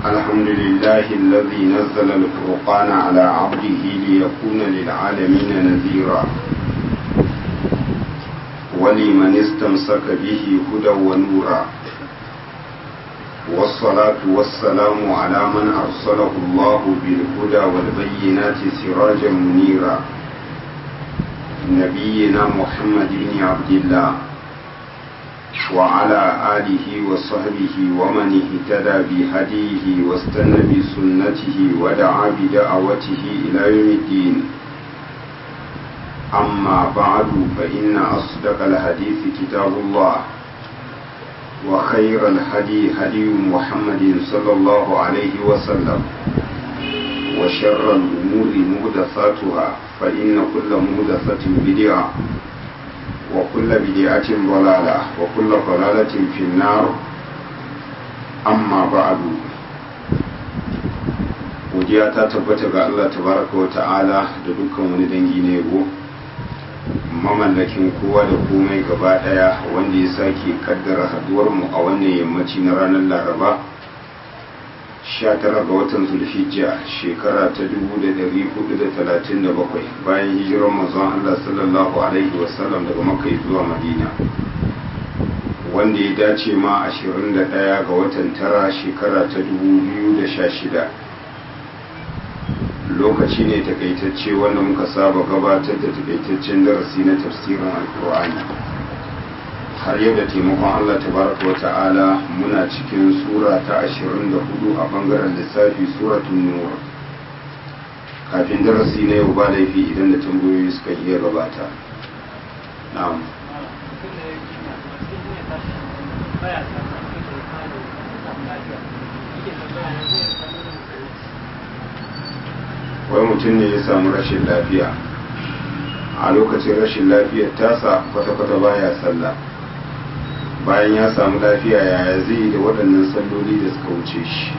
الحمد لله الذي نزل الفرقان على عبده ليكون للعالمين نذيرا ولمن استمسك به هدى ونورا والصلاة والسلام على من أرسله الله بالهدى والبينات سراجا منيرا نبينا محمد بن عبد الله وعلى آله وصحبه ومن اهتدى بهديه واستنى بسنته ودعا بدعوته إلى يوم الدين أما بعد فإن أصدق الحديث كتاب الله وخير الهدي هدي محمد صلى الله عليه وسلم وشر الأمور مهدثاتها فإن كل مهدثة بدعة وكل بدعة ضلالة وكل ضلالة في النار أما بعد godiya ta tabbata ga Allah tabaraka wa ta'ala da dukkan wani dangi na yabo mamallakin kowa da komai gaba daya wanda ya sake kaddara haduwar mu a wannan yammaci na ranar laraba 19 ga watan zulhijja shekara ta 1437 bayan hijirar manzon Allah sallallahu alaihi wasallam daga makka zuwa madina wanda ya dace ma 21 ga watan tara shekara ta 2016 lokaci ne takaitacce wanda muka saba gabatar da takaitaccen darasi na tafsirin alkur'ani har yau da taimakon Allah tabaraka wa ta'ala muna cikin sura ta 24 a bangaren lissafi suratun nur kafin darasi na yau ba laifi idan da tambayoyi suka iya gabata na'am wai mutum ne ya samu rashin lafiya a lokacin rashin lafiyar tasa kwata-kwata baya sallah bayan ya samu lafiya yaya zai yi da waɗannan salloli da suka wuce shi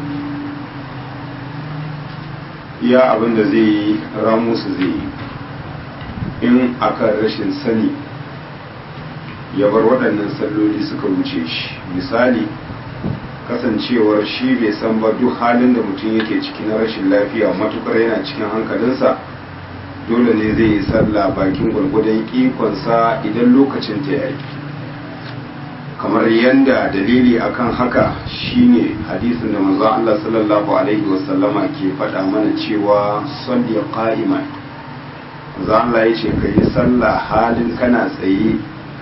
iya abin da zai yi ramusu zai yi in akan rashin sani ya bar waɗannan salloli suka wuce shi misali kasancewar shi bai san ba duk halin da mutum yake ciki na rashin lafiya matukar yana cikin hankalinsa dole ne zai yi sallah bakin gwargwadon ikonsa idan lokacin ta yi kamar yadda dalili akan haka shine hadisin da manzon Allah sallallahu alaihi wasallama ke faɗa mana cewa salli qa'iman manzon Allah ya ce kai sallah halin kana tsaye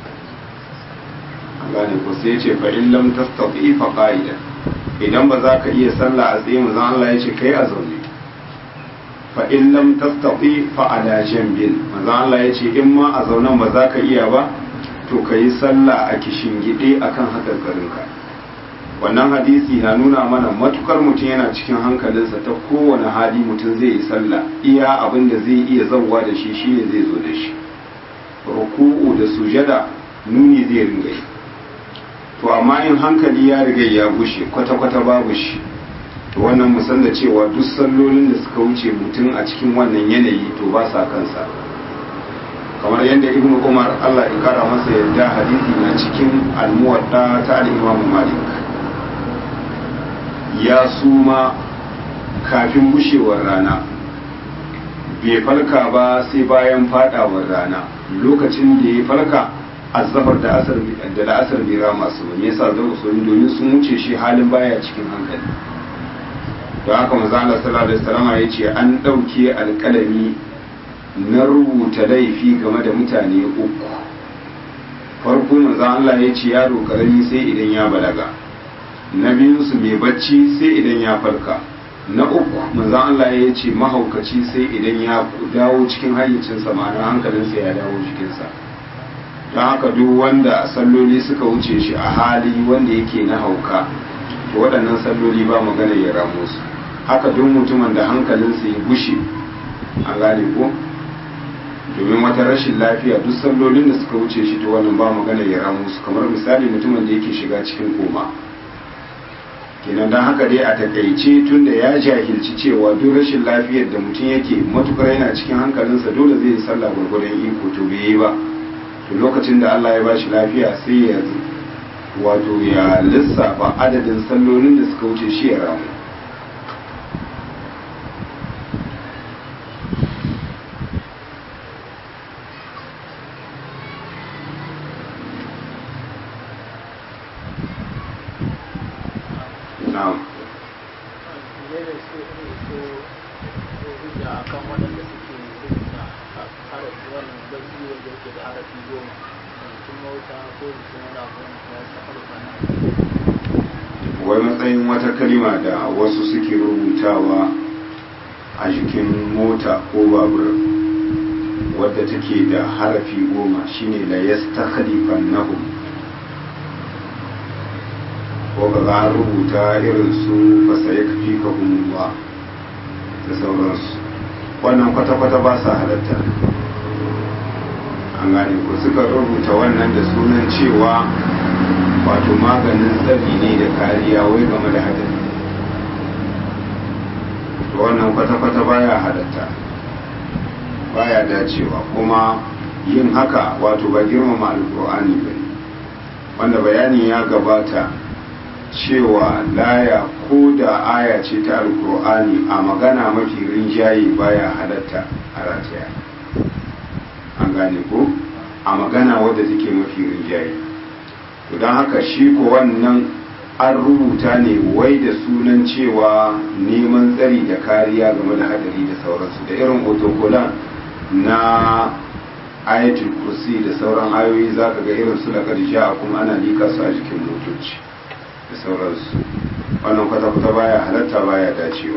gane ko sai ya ce fa in lam tastati fa qa'idan idan ba za ka iya sallah a tsaye manzon Allah ya ce kai a zaune fa in lam tastati fa ala jambin manzon Allah ya ce in ma a zaunen ba za ka iya ba to ka yi sallah a kishingide akan hakarkarinka wannan hadisi na nuna mana matukar mutum yana cikin hankalinsa ta kowane hali mutum zai yi sallah iya abin da zai iya zauwa da shi shine zai zo da shi ruku'u da sujada nuni zai ringa yi to amma in hankali ya riga ya gushe kwata-kwata babu shi to wannan musan da cewa duk sallolin da suka wuce mutum a cikin wannan yanayi to ba sa kansa kamar yadda ibn umar allah ya kara masa yadda hadisi na cikin almuwadda ta al-imam malik ya suma kafin gushewar rana bai falka ba sai bayan fadawar rana lokacin da ya falka azzafar da asar da la'asar bai rama su ne yasa zan usuli domin sun wuce shi halin baya cikin hankali don haka manzo Allah sallallahu alaihi wasallam ya ce an dauke alƙalami na rubuta laifi game da mutane uku farko manzo Allah ya ce yaro karami sai idan ya balaga na biyu su mai bacci sai idan ya farka na uku manzo Allah ya ce mahaukaci sai idan ya dawo cikin hayyacinsa ma'ana hankalinsa ya dawo jikinsa don haka duk wanda salloli suka wuce shi a hali wanda yake na hauka to waɗannan salloli ba magana ya ramu su haka duk mutumin da hankalinsa ya gushe an gane ko domin wata rashin lafiya duk sallolin da suka wuce shi to wannan ba magana ya ramu su kamar misali mutumin da yake shiga cikin koma kenan don haka dai a takaice tun da ya jahilci cewa duk rashin lafiyar da mutum yake matukar yana cikin hankalinsa dole zai yi sallah gwargwadon iko to bai yi ba to lokacin da Allah ya ba shi lafiya sai ya wato ya lissafa adadin sallolin da suka wuce shi ya ramu na'am menene su su hujja akan waɗanda suke rubuta harafi wannan baki wanda yake da harafi goma rubutun mota ko rubutun wani abu wanda ya sa harufa na wai matsayin wata kalima da wasu suke rubutawa a jikin mota ko babur wadda take da harafi goma shine la yastakhlifannahum ko ga za a rubuta irin su fasayakfikahumullah da sauransu wannan kwata-kwata ba sa halatta an gane ko suka rubuta wannan da sunan cewa wato maganin tsari ne da kariya wai game da hadari to wannan kwata-kwata baya halatta baya dacewa kuma yin haka wato ba girmama alkur'ani ba wanda bayani ya gabata cewa laya ko da aya ce ta alkur'ani a magana mafi rinjaye baya halatta a rataya an gane ko a magana wadda take mafi rinjaye don haka shi ko wannan an rubuta ne wai da sunan cewa neman tsari da kariya game da hadari da sauransu da irin otokolan na ayatul kursi da sauran ayoyi za ka ga irin su da a kuma ana lika su a jikin motoci da sauransu wannan kwata-kwata baya halatta baya dacewa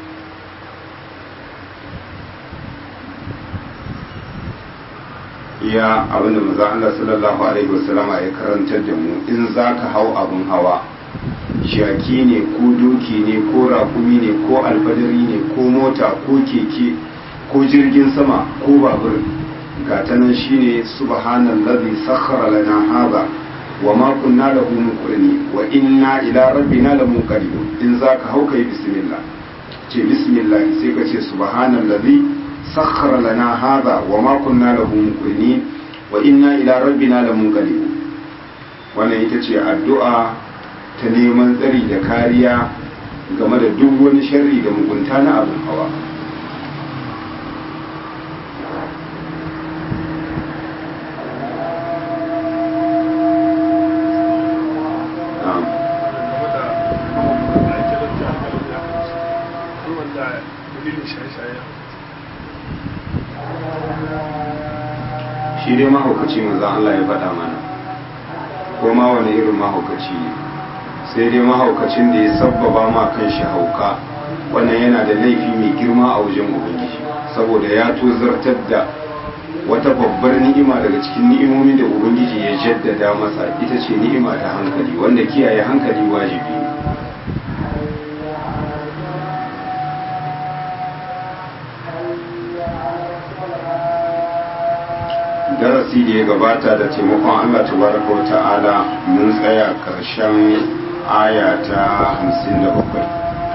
iya abinda maza Allah sallallahu alaihi wasallam ya karantar da mu in za ka hau abin hawa shaki ne ko doki ne ko rakumi ne ko alfadari ne ko mota ko keke ko jirgin sama ko babur ga ta nan shine subhanallazi sakhkhara lana hadha wa ma kunna lahu muqrini wa inna ila rabbina lamunqalibun in zaka hau kai bismillah ce bismillah sai ka ce subhanallazi sakhkhara lana hadha wa ma kunna lahu muqrini wa inna ila rabbina lamunqalibun wannan ita ce addu'a ta neman tsari da kariya game da duk wani sharri da mugunta na abin hawa shi dai mahaukaci manzan Allah ya faɗa mana ko ma wani irin mahaukaci ne sai dai mahaukacin da ya sabbaba ma kan shi hauka wannan yana da laifi mai girma a wajen ubangiji saboda ya tozartar da wata babbar ni'ima daga cikin ni'imomin da ubangiji ya jaddada masa ita ce ni'ima ta hankali wanda kiyaye hankali wajibi ne darasi da ya gabata da taimakon Allah tabaraka wa ta'ala mun tsaya karshen aya ta 57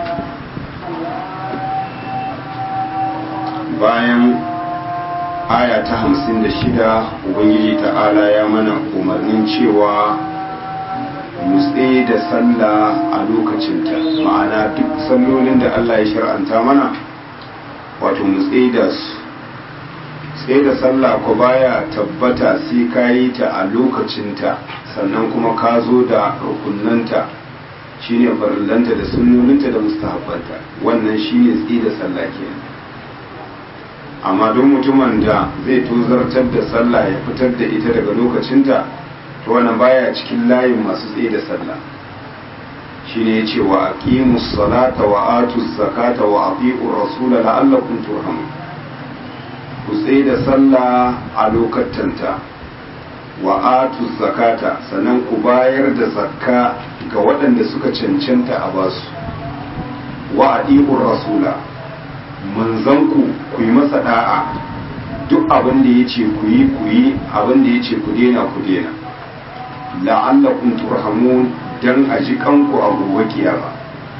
bayan aya ta 56 ubangiji ta'ala ya mana umarnin cewa mutse da sallah a lokacinta ma'ana duk sallolin da Allah ya shar'anta mana wato mutse da su sai da sallah ko baya tabbata sai ka yi ta a lokacinta sannan kuma ka zo da rukunanta shine farillanta da sunnoninta da mustahabbanta wannan shine tsi da sallah kenan amma don mutumin da zai tozartar da sallah ya fitar da ita daga lokacinta to wannan baya cikin layin masu tsi da sallah shine yace wa aqimus salata wa atuz zakata wa atiur rasula la'allakum turhamun ku tsaye da sallah a lokatanta wa atu zakata sannan ku bayar da zakka ga waɗanda suka cancanta a basu wa adi'ur rasula manzanku ku yi masa da'a duk abin da ya ce ku yi ku yi abin da ya ce ku dena ku dena la'allakum turhamun dan a ji kanku a gobe kiyama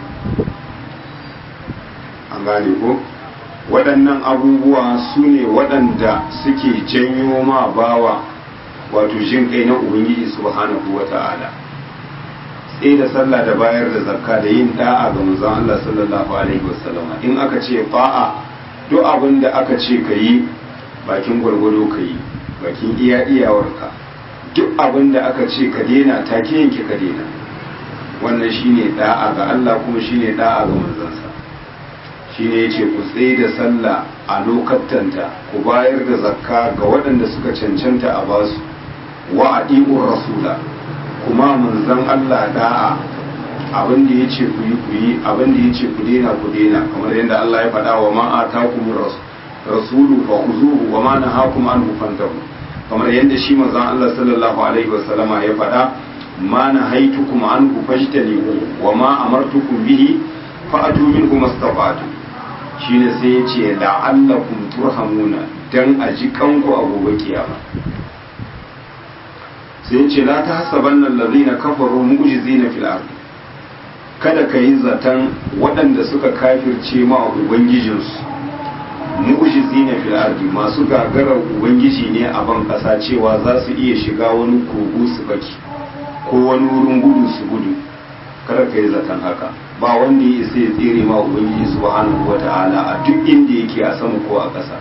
an gane ko waɗannan abubuwa su ne waɗanda suke janyo ma bawa wato jin kai na ubangiji subhanahu wa ta'ala tsaye da sallah da bayar da zakka da yin da'a ga manzon Allah sallallahu alaihi wasallam in aka ce fa'a duk abin da aka ce ka yi bakin gwargwado ka yi bakin iya iyawarka duk abin da aka ce ka daina take yanke ka daina wannan shine da'a ga Allah kuma shine da'a ga manzansa shine yace ku tsaye da sallah a lokatanta ku bayar da zakka ga waɗanda suka cancanta a basu wa adi'ur rasula kuma manzan Allah da'a abin da yace ku yi ku yi abin da yace ku daina ku daina kamar yadda Allah ya faɗa wa ma atakumur rasul rasulu fa khuzuhu wa ma nahakum anhu fantahu kamar yadda shi manzon Allah sallallahu alaihi wasallama ya faɗa ma nahaitukum anhu fajtanibu wa ma amartukum bihi fa'atu minhu mastata'tu shine sai ya ce la'allakum turhamuna dan a ji kanku a gobe kiyama sai ya ce la tahsabanna allazina kafaru mu'jizina fil ard kada ka yi zaton waɗanda suka kafirce ma ubangijinsu mu'jizina fil ardi masu gagarar ubangiji ne a ban kasa cewa za su iya shiga wani kogo su baki ko wani wurin gudu su gudu kada ka yi zaton haka ba wanda ya isa ya tsere ma ubangiji subhanahu wata'ala a duk inda yake a sama ko a ƙasa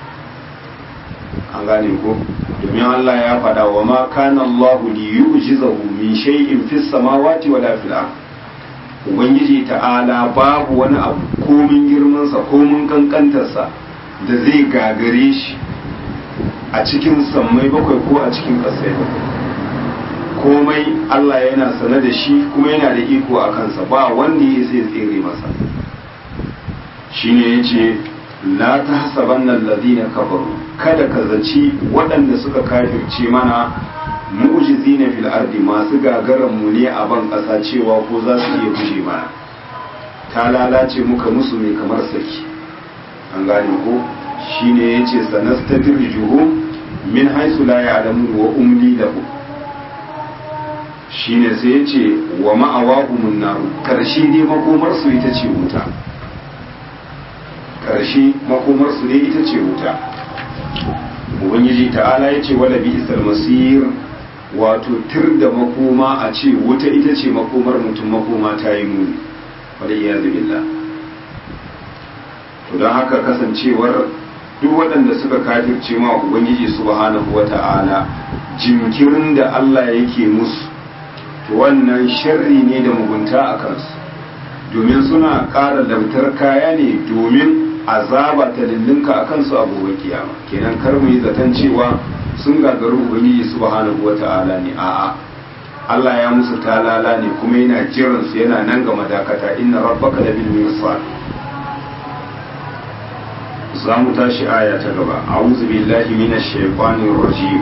an gane ko domin Allah ya faɗa wa ma kana Allah li yu'jizahu min shay'in fis samawati wala fil ard ubangiji ta'ala babu wani abu komin girmansa komin kankantarsa da zai gagare shi a cikin sammai bakwai ko a cikin ƙasai bakwai komai Allah yana sane da shi kuma yana da iko a kansa ba wanda ya sai tsere masa shine yace la tahsabanna alladhina kafaru kada ka zaci waɗanda suka kafirce mana mu'jizina fil ardi masu gagaran mu ne a ban ƙasa cewa ko za su iya guje mana ta lalace muka musu ne kamar saki an gane ko shine yace sanastadrijuhum min haythu la ya'lamun wa umli lahum shine sai yace wa ma'awahumun nar karshe dai makomar su ita ce wuta karshe makomar su ne ita ce wuta ubangiji ta'ala yace wala bi isal masir wato tir da makoma a ce wuta ita ce makomar mutum makoma ta yi muni wadda iya billah to don haka kasancewar duk waɗanda suka kafirce ma ubangiji subhanahu wata'ala jinkirin da Allah yake musu to wannan sharri ne da mugunta a kansu domin suna ƙara lamtar kaya ne domin azaba ta lullunka a kansu a gobe kiyama kenan kar mu yi zaton cewa sun gagaru ubangiji subhanahu wata'ala ne a'a Allah ya musu talala ne kuma yana jiran su yana nan ga madakata inna rabbaka labil mirsad za mu tashi aya ta gaba a'udhu billahi minash shaitanir rajim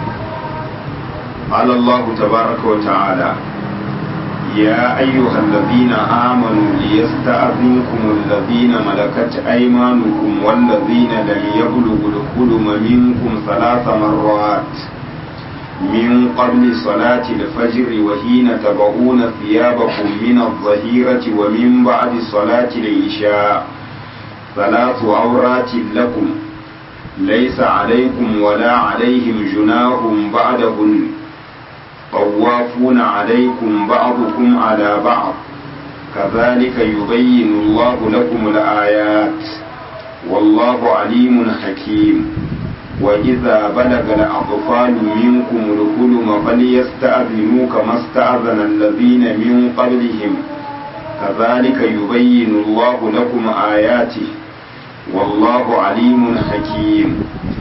قال الله تبارك وتعالى يا أيها الذين آمنوا ليستأذنكم الذين ملكت أيمانكم والذين لم يبلغوا الحلم منكم ثلاث مرات من قبل صلاة الفجر وحين تبعون ثيابكم من الظهيرة ومن بعد صلاة العشاء ثلاث عورات لكم ليس عليكم ولا عليهم جناح بعدهن طوافون عليكم بعضكم على بعض كذلك يبين الله لكم الآيات والله عليم حكيم وإذا بلغ الأطفال منكم الحلم فليستأذنوا كما استأذن الذين من قبلهم كذلك يبين الله لكم آياته والله عليم حكيم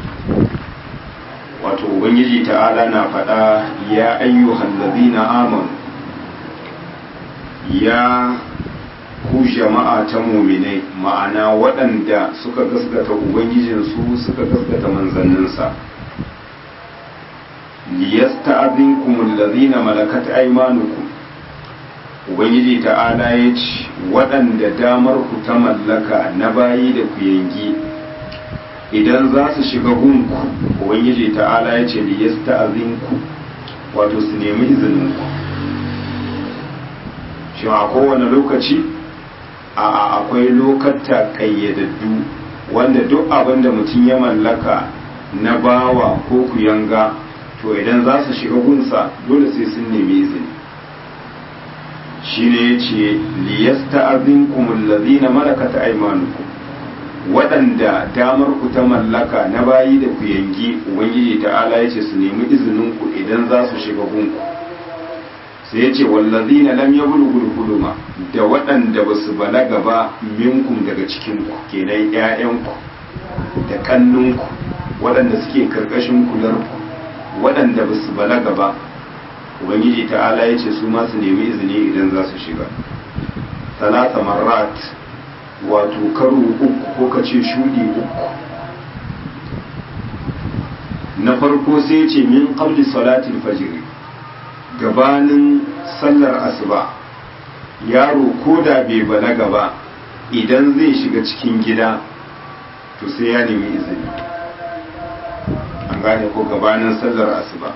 wato ubangiji ta'ala na faɗa ya ayyuhan ladina amanu ya ku jama'a ta muminai ma'ana waɗanda suka gaskata ubangijinsu suka gaskata manzanninsa liyasta'adhinkum alladhina malakat aymanukum ubangiji ta'ala ya ce waɗanda damar ku ta mallaka na bayi da ku yangi idan za su shiga gunku ubangiji ta'ala ya ce liyasta'adhinku wato su nemi izininku shi a kowane lokaci a akwai lokata ƙayyadaddu wanda duk abin da mutum ya mallaka na bawa ko kuyanga to idan za su shiga gunsa dole sai sun nemi izini shi ne ya ce liyasta abin kumullazi na malakata aimanuku waɗanda damar ku ta mallaka na bayi da ku yangi ubangiji ta'ala ya ce su nemi izininku idan za su shiga gunku sai ya ce wallazina lam yablughul huluma da waɗanda ba su balaga ba minkum daga cikinku kenan ƴaƴanku da kannunku waɗanda suke karkashin kularku waɗanda ba su balaga ba ubangiji ta'ala ya ce su ma su nemi izini idan za su shiga talata marat wato karo uku ko ka ce shudi uku na farko sai ce min qabli salatil fajr gabanin sallar asuba yaro ko da bai balaga ba idan zai shiga cikin gida to sai ya nemi izini an gane ko gabanin sallar asuba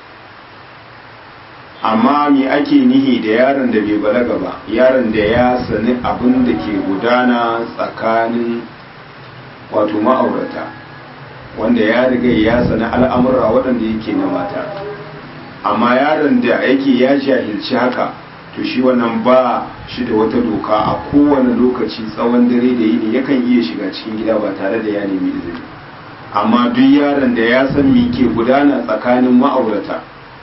amma me ake nihi da yaron da bai balaga ba yaron da ya sani abin da ke gudana tsakanin wato ma'aurata wanda ya riga ya sani al'amura waɗanda yake na mata amma yaron da yake ya jahilci haka to shi wannan ba shi da wata doka a kowane lokaci tsawon dare da yini yakan iya shiga cikin gida ba tare da ya nemi izini amma duk yaron da ya san me ke gudana tsakanin ma'aurata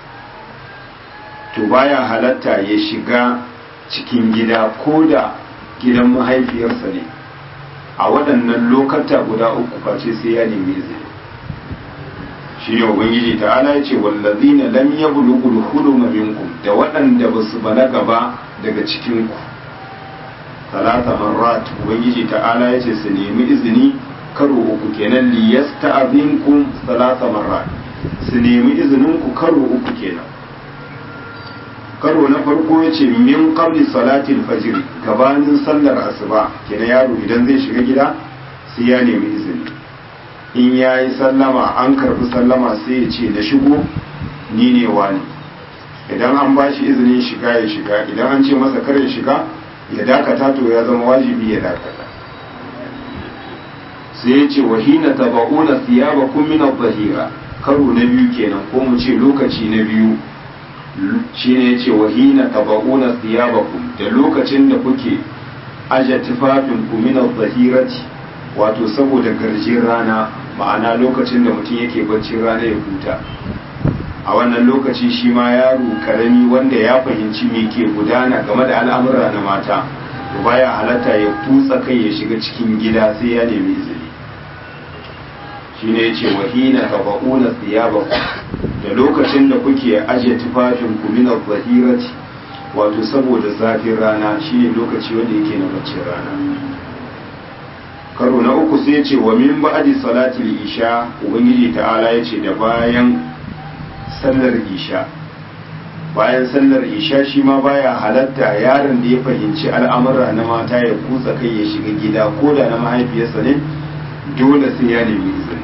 to baya halatta ya shiga cikin gida ko da gidan mahaifiyarsa ne a waɗannan lokata guda uku face sai ya nemi izini shi ne ubangiji ta'ala ya ce wallazina lam yablughul huluma minkum da waɗanda ba su balaga ba daga cikin ku talata marrat ubangiji ta'ala ya ce su nemi izini karo uku kenan li yasta'zinkum talata marrat su nemi izinin ku karo uku kenan karo na farko ya ce min qabli salatil fajr gabanin sallar asuba kenan yaro idan zai shiga gida sai ya nemi izini in ya yi sallama an karbi sallama sai ya ce na shigo ni ne wani idan an ba shi izinin shiga ya shiga idan an ce masa kar ya shiga ya dakata to ya zama wajibi ya dakata sai ya ce wahina taba'una thiyabakum min adh-dhahira karo na biyu kenan ko mu ce lokaci na biyu shine yace wahina taba'una thiyabakum da lokacin da kuke aje tufafin ku min adh-dhahirati wato saboda garjin rana ma'ana lokacin da mutum yake baccin rana ya huta a wannan lokaci shi ma yaro karami wanda ya fahimci me ke gudana game da al'amura na mata to baya halatta ya tutsa kai ya shiga cikin gida sai ya nemi izini shine yace wahina taba'una thiyabakum da lokacin da kuke ajiye tufafin ku min adh-dhahirati wato saboda zafin rana shine lokaci wanda yake na baccin rana karo na uku sai ce wa min ba'di salati isha ubangiji ta'ala yace da bayan sallar isha bayan sallar isha shi ma baya halatta yaron da ya fahimci al'amura na mata ya kutsa kai ya shiga gida ko da na mahaifiyarsa ne dole sai ya nemi izini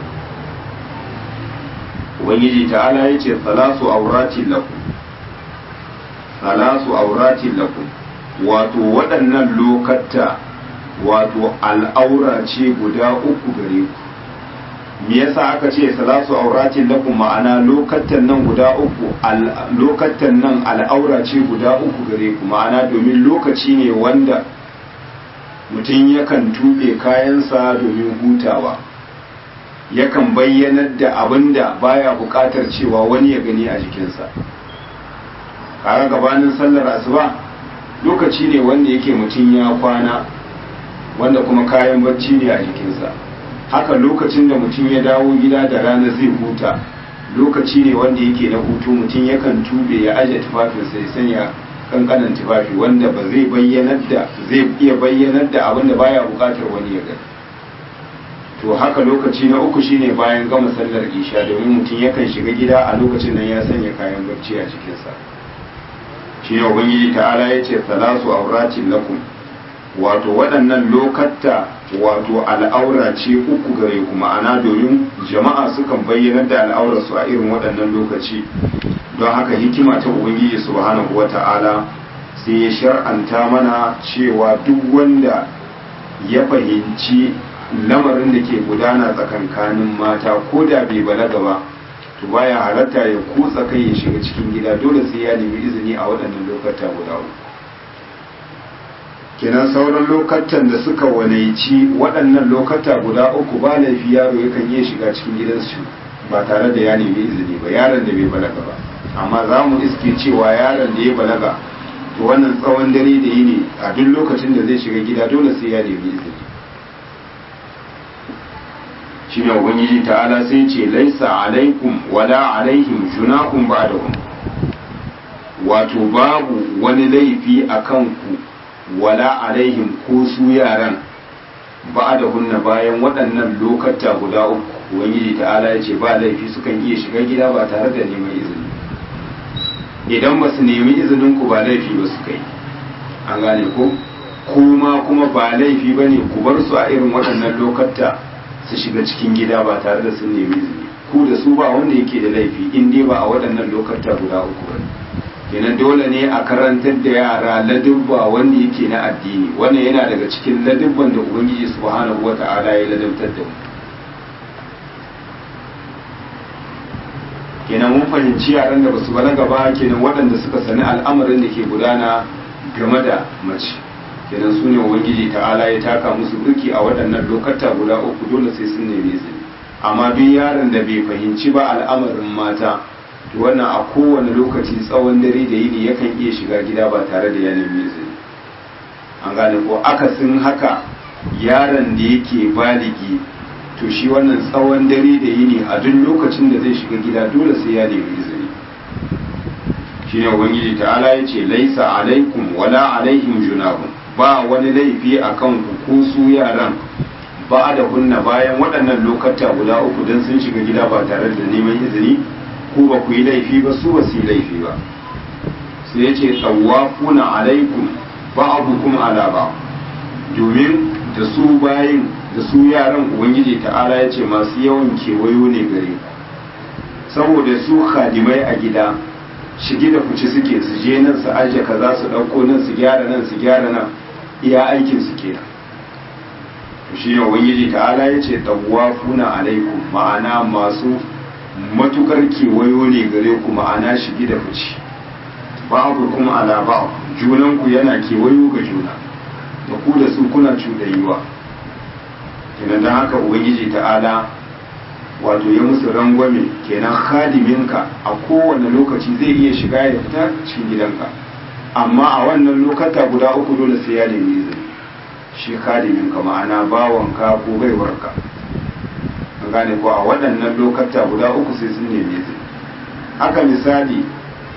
ubangiji ta'ala yace salasu auratin lakum salasu auratin lakum wato waɗannan lokata wato al'aura ce guda uku gare ku me yasa aka ce salasu auratin lakum ma'ana lokatan nan guda uku lokatan nan al'aura ce guda uku gare ku ma'ana domin lokaci ne wanda mutum yakan tuɓe kayansa domin hutawa yakan bayyanar da abin da baya buƙatar cewa wani ya gani a jikinsa kaga gabanin sallar asuba lokaci ne wanda yake mutum ya kwana wanda kuma kayan bacci ne a jikinsa haka lokacin da mutum ya dawo gida da rana zai huta lokaci ne wanda yake na hutu mutum yakan tube ya aje tufafinsa ya sanya kankanan tufafi wanda ba zai bayyanar da zai iya bayyanar da abin da baya bukatar wani ya gani to haka lokaci na uku shine bayan gama sallar isha domin mutum yakan shiga gida a lokacin nan ya sanya kayan bacci a cikinsa shi ne ubangiji ta'ala ya ce salasu auratin lakum wato waɗannan lokatta wato al'aura ce uku gare ku ma'ana domin jama'a sukan bayyana da al'aurarsu a irin waɗannan lokaci don haka hikima ta ubangiji subhanahu wata'ala sai ya shar'anta mana cewa duk wanda ya fahimci lamarin da ke gudana tsakankanin mata ko da bai balaga ba to baya halatta ya kutsa kai ya shiga cikin gida dole sai ya nemi izini a waɗannan lokata guda uku kenan sauran lokatan da suka wanaici waɗannan lokata guda uku ba laifi yaro yakan iya shiga cikin gidansu ba tare da ya nemi izini ba yaron da bai balaga ba amma za mu iske cewa yaron da ya balaga to wannan tsawon dare da yini a duk lokacin da zai shiga gida dole sai ya nemi izini shi ne ubangiji ta'ala sai ce laisa alaikum wala alaihim junahum ba'dahum wato babu wani laifi a kanku wala alaihim ko su yaran ba'dahunna bayan waɗannan lokata guda uku ubangiji ta'ala ya ce ba laifi sukan iya shiga gida ba tare da neman izini idan ba su nemi izinin ku ba laifi ba su kai an gane ko kuma kuma ba laifi ba ne ku bar su a irin waɗannan lokata su shiga cikin gida ba tare da sun nemi izini ku da su ba wanda yake da laifi in dai ba a waɗannan lokata guda uku ba kenan dole ne a karantar da yara ladubba wanda yake na addini wannan yana daga cikin ladubban da ubangiji subhanahu wata'ala ya ladabtar da mu kenan mun fahimci yaran da basu balaga ba kenan waɗanda suka sani al'amarin da ke gudana game da mace kenan su ne ubangiji ta'ala ya taka musu burki a waɗannan lokata guda uku dole sai sun nemi izini amma duk yaron da bai fahimci ba al'amarin mata to wannan a kowane lokaci tsawon dare da yini yakan iya shiga gida ba tare da ya nemi izini an gane ko akasin haka yaron da yake baligi to shi wannan tsawon dare da yini a duk lokacin da zai shiga gida dole sai ya nemi izini shi ne ubangiji ta'ala ya ce laisa alaikum wala alaihim junahun ba wani laifi a kan ku ko su yaran ba da hunna bayan waɗannan lokata guda uku don sun shiga gida ba tare da neman izini ku ba ku yi laifi ba su ba su yi laifi ba sai ya ce tsawafuna alaikum ba'abukum ala ba domin da su bayin da su yaran ubangiji ta'ala ya ce masu yawan kewayo ne gare ku saboda su khadimai a gida shige da fice suke su je nan su aje kaza su ɗauko nan su gyara nan su gyara nan iya aikin su kenan to shi ne ubangiji ta'ala ya ce tawafuna alaikum ma'ana masu matukar kewayo ne gare ku ma'ana shige da fice babu kuma ala ba junanku yana kewayo ga juna da ku da su kuna cuɗayuwa kenan don haka ubangiji ta'ala wato ya musu rangwame kenan khadiminka a kowane lokaci zai iya shiga ya fita cikin gidanka amma a wannan lokata guda uku dole sai ya nemi izini shi khadiminka ma'ana bawanka ko baiwarka an gane ko a waɗannan lokata guda uku sai sun nemi izini haka misali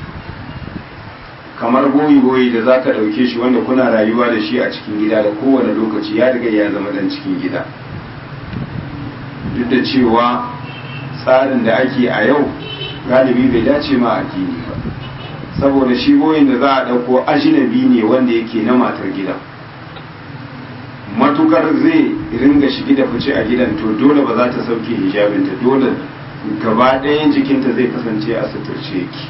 kamar goyi-goyi da za ka ɗauke shi wanda kuna rayuwa da shi a cikin gida da kowane lokaci ya riga ya zama dan cikin gida duk da cewa tsarin da ake a yau galibi bai dace ma addini ba saboda shi goyin da za a ɗauko ajinabi ne wanda yake na matar gida matukar zai ringa shigi da fice a gidan to dole ba za ta sauke hijabinta dole gaba ɗayan jikinta zai kasance a suturce yake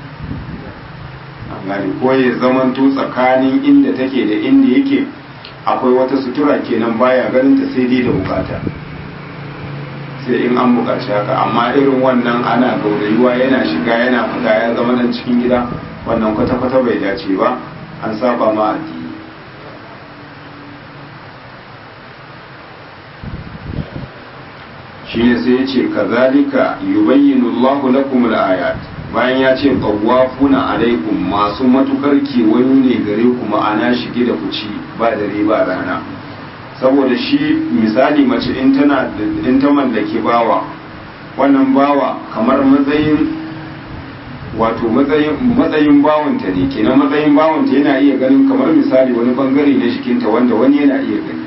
gani ko ya zamanto tsakanin inda take da inda yake akwai wata sutura kenan baya ganin ta sai dai da bukata sai in an bukaci haka amma irin wannan ana gaurayuwa yana shiga yana fita ya zama nan cikin gida wannan kwata-kwata bai dace ba an saba ma addini shine sai ya ce kazalika yubayyinu Allahu lakum al-ayat bayan ya ce qawwafuna alaikum masu matukar kewayo ne gare ku ma'ana shige da kuci ba dare ba rana saboda shi misali mace in tana in ta mallake bawa wannan bawa kamar matsayin wato matsayin matsayin bawanta ne kenan matsayin bawanta yana iya ganin kamar misali wani bangare na jikinta wanda wani yana iya gani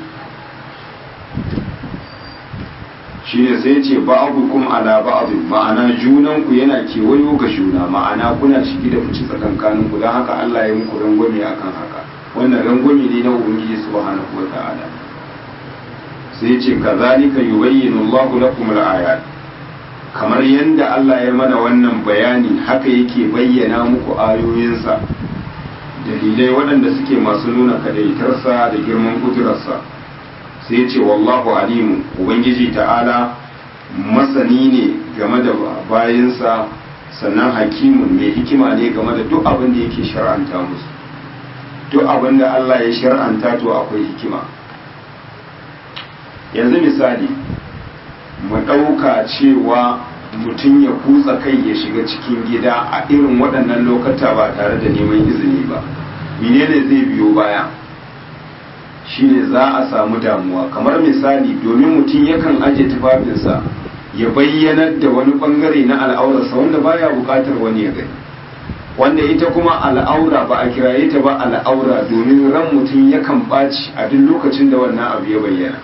shi ne sai ce ba'abukum ala ba'abin ma'ana junanku yana kewayo ga juna ma'ana kuna shigi da fici tsakankanin ku don haka Allah ya muku rangwame akan haka wannan rangwame ne na ubangiji subhanahu wa ta'ala sai ce kazalika yubayyinu Allahu lakum al-ayat kamar yadda Allah ya mana wannan bayani haka yake bayyana muku ayoyinsa dalilai waɗanda suke masu nuna kadaitarsa da girman kudurarsa sai ce wallahu alimu ubangiji ta'ala masani ne game da bayansa sannan hakimun mai hikima ne game da duk abin da yake shar'anta musu duk abin da Allah ya shar'anta to akwai hikima yanzu misali mu ɗauka cewa mutum ya kutsa kai ya shiga cikin gida a irin waɗannan lokata ba tare da neman izini ba menene zai biyo baya shine za a samu damuwa kamar misali domin mutum yakan aje tufafinsa ya bayyanar da wani bangare na al'aurarsa wanda baya bukatar wani ya gani wanda ita kuma al'aura ba a kiraye ta ba al'aura domin ran mutum yakan ɓaci a duk lokacin da wannan abu ya bayyana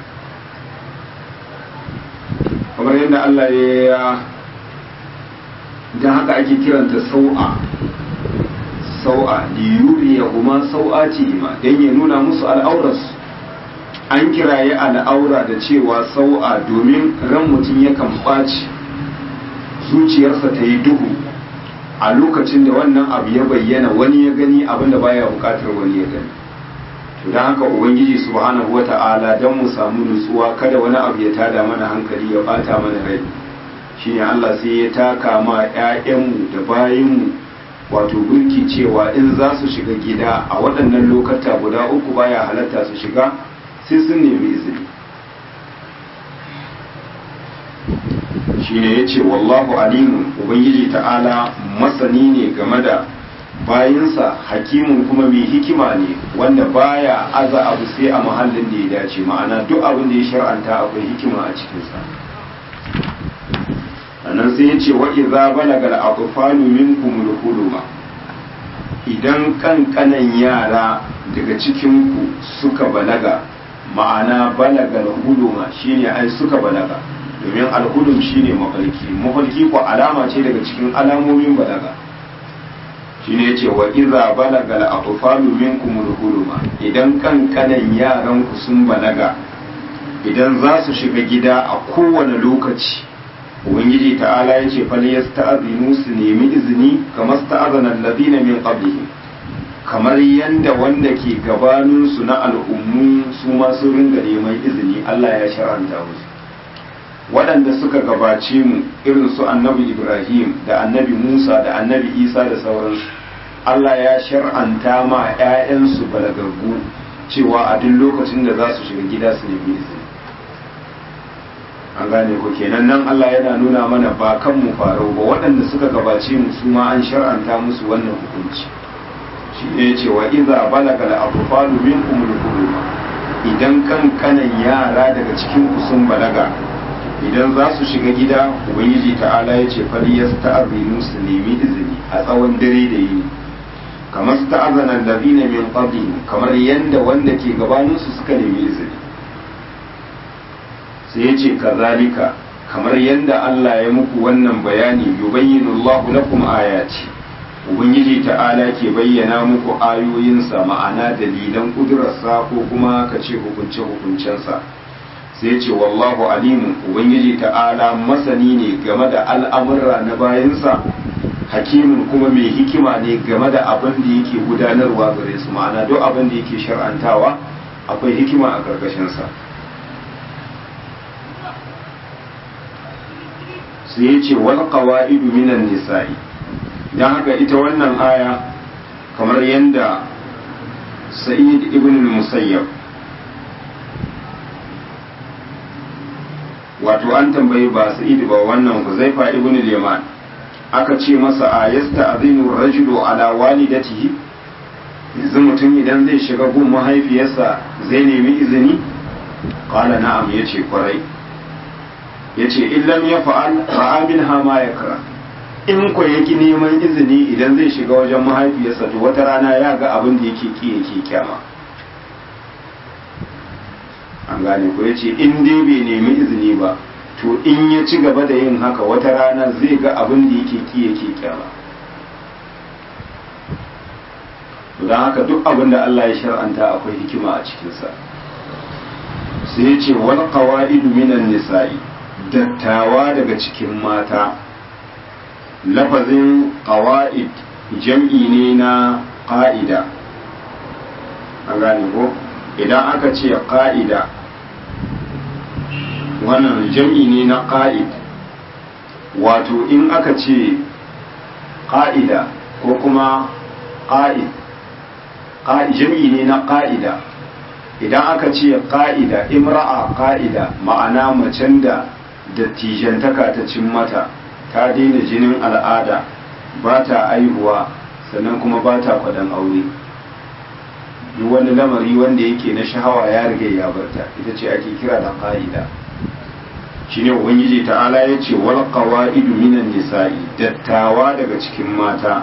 kamar yadda Allah ya don haka ake kiranta sau'a sau'a liyuri ya kuma sau'a ce ma don ya nuna musu al'aurarsu an kiraye al'aura da cewa sau'a domin ran mutum yakan ɓaci zuciyarsa ta yi duhu a lokacin da wannan abu ya bayyana wani ya gani abinda baya bukatar wani ya gani to don haka ubangiji subhanahu wata'ala don mu samu nutsuwa kada wani abu ya tada mana hankali ya bata mana rai shine Allah sai ya taka ma 'ya'yanmu da bayinmu wato burki cewa in za su shiga gida a waɗannan lokata guda uku baya halatta su shiga sai sun nemi izini shine ya ce wallahu alimun ubangiji ta'ala masani ne game da bayinsa hakimun kuma mai hikima ne wanda baya aza abu sai a mahallin da ya dace ma'ana duk abin da ya shar'anta akwai hikima a cikinsa sannan sai ya ce wa'iza balagal atfalu minkum al-huluma idan kankanan yara daga cikinku suka balaga ma'ana balagal huluma shine ai suka balaga domin alhulum shine mafarki mafarki ko alama ce daga cikin alamomin balaga shine yace wa idza balagal atfalu minkum al-huluma idan kankanan yaran ku sun balaga idan za su shiga gida a kowane lokaci ubangiji ta'ala ya ce fal yasta'zinu su nemi izini kamar sta'azana alladhina min qablihim kamar yanda wanda ke gabanin su na al'ummu su ma sun ringa neman izini Allah ya shar'anta musu waɗanda suka gabace mu irin su annabi Ibrahim da annabi Musa da annabi Isa da sauransu Allah ya shar'anta ma 'ya'yansu balagaggu cewa a duk lokacin da za su shiga gida su nemi izini an gane ko kenan nan Allah yana nuna mana ba kan mu farau ba waɗanda suka gabace mu su ma an shar'anta musu wannan hukunci shi ne ce wa iza balaga al atfalu minkum al idan kankanan yara daga cikin ku sun balaga idan za su shiga gida ubangiji ta'ala ya ce fali yasta'zinu su nemi izini a tsawon dare da yini kamar sta'azana alladhina min qablihim kamar yanda wanda ke gabanin su suka nemi izini sai ya ce kazalika kamar yadda Allah ya muku wannan bayani yubayyinu Allahu lakum ayati ubangiji ta'ala ke bayyana muku ayoyinsa ma'ana dalilan kudurarsa ko kuma ka ce hukunce hukuncensa sai ce wallahu alimu ubangiji ta'ala masani ne game da al'amurra na bayansa hakimin kuma mai hikima ne game da abin da yake gudanarwa gare su ma'ana duk abin da yake shar'antawa akwai hikima a ƙarƙashinsa sai ya ce wal qawa'idu minan nisa'i dan haka ita wannan aya kamar yadda sa'id ibn musayyab wato an tambayi ba sa'id ba wannan huzaifa ibn al-yaman aka ce masa a yasta azinu rajulu ala walidatihi yanzu mutum idan zai shiga gun mahaifiyarsa zai nemi izini qala na'am yace kwarai ya ce illam ya fa'al ra'amin hama ya kara in ko yaki neman izini idan zai shiga wajen mahaifiyarsa to wata rana ya ga abin da yake ki yake kyama an gane ko ya ce in dai bai nemi izini ba to in ya ci gaba da yin haka wata rana zai ga abin da yake ki yake kyama don haka duk abin da Allah ya shar'anta akwai hikima a cikinsa sai ya ce wal qawaidu minan nisa'i dattawa daga cikin mata lafazin ƙawa'id jam'i ne na ƙa'ida a gane ko idan aka ce ƙa'ida wannan jam'i ne na ƙa'id wato in aka ce ƙa'ida ko kuma ƙa'id jam'i ne na ƙa'ida idan aka ce ƙa'ida imra'a ƙa'ida ma'ana macen da dattijantaka ta cin mata ta daina jinin al'ada ba ta aihuwa sannan kuma ba ta kwadan aure duk wani lamari wanda yake na shahawa ya riga ya barta ita ce ake kira da ƙa'ida shine ubangiji ta'ala ya ce wal qawaidu minan nisa'i dattawa daga cikin mata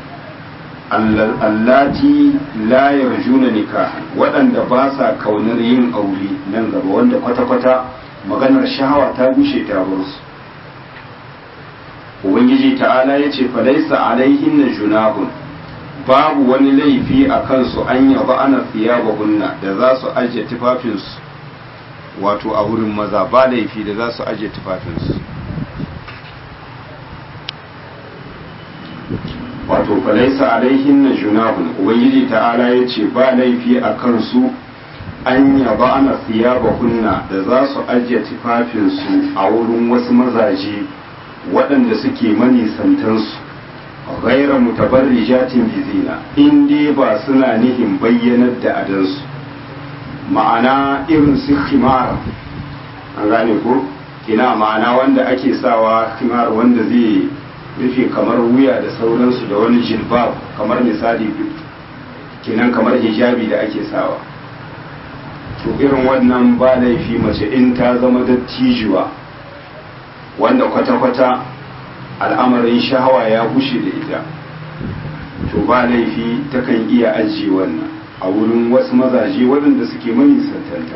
allati la yarjuna nikahan waɗanda ba sa kaunar yin aure nan gaba wanda kwata-kwata maganar shahawa ta gushe ta bar su ubangiji ta'ala ya ce falaisa alaihin na junahun babu wani laifi a kansu an yaba ana thiyabahunna da za su ajiye tufafinsu wato a wurin maza ba laifi da za su ajiye tufafinsu wato falaisa alaihin na junahun ubangiji ta'ala ya ce ba laifi a kansu an yaba ana thiyabahunna da za su ajiye tufafinsu a wurin wasu mazaje waɗanda suke manisantansu ghaira mutabarrijatin bizina in dai ba suna nihin bayyanar da adansu ma'ana irin su khimar an gane ko ina ma'ana wanda ake sawa khimar wanda zai rufe kamar wuya da sauransu da wani jilbab kamar misali kenan kamar hijabi da ake sawa to irin wannan ba laifi mace in ta zama dattijuwa wanda kwata-kwata al'amarin shahawa ya gushe da ita to ba laifi takan iya ajiye wannan a wurin wasu mazaje waɗanda suke manisantanta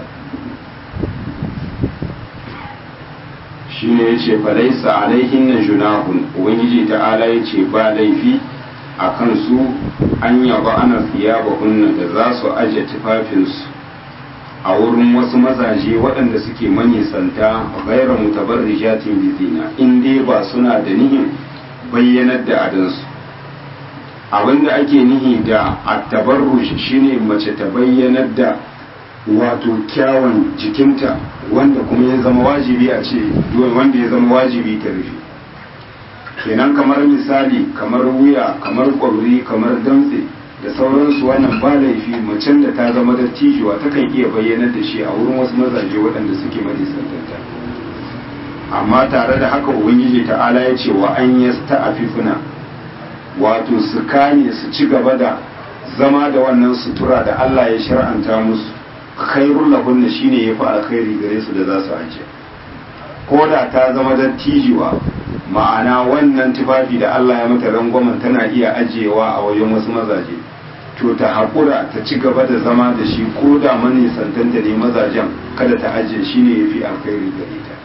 shi ne ya ce falaisa alaihin na junahun ubangiji ta'ala ya ce ba laifi a kansu an yaba ana fiya ba hunna da za su ajiye tufafinsu a wurin wasu mazaje waɗanda suke manisanta gaira mutabarrijatin bizina in dai ba suna da nihin bayyanar da adansu abinda ake nihi da attabarruj shine mace ta bayyanar da wato kyawun jikinta wanda kuma ya zama wajibi a ce wanda ya zama wajibi ta rufe kenan kamar misali kamar wuya kamar ƙwauri kamar damtse da sauransu wannan ba laifi macen da ta zama dattijuwa takan iya bayyanar da shi a wurin wasu mazaje waɗanda suke majisantanta amma tare da haka ubangiji ta'ala ya ce wa an yasta afifuna wato su kame su ci gaba da zama da wannan sutura da Allah ya shar'anta musu khairul lahunna shine yafi alkhairi gare su da za su ajiye ko da ta zama dattijuwa ma'ana wannan tufafi da Allah ya mata rangwamen tana iya ajiyewa a wajen wasu mazaje to ta haƙura ta ci gaba da zama da shi ko da manisantanta ne mazajen kada ta ajiye shi ne ya fi alkhairi gare ta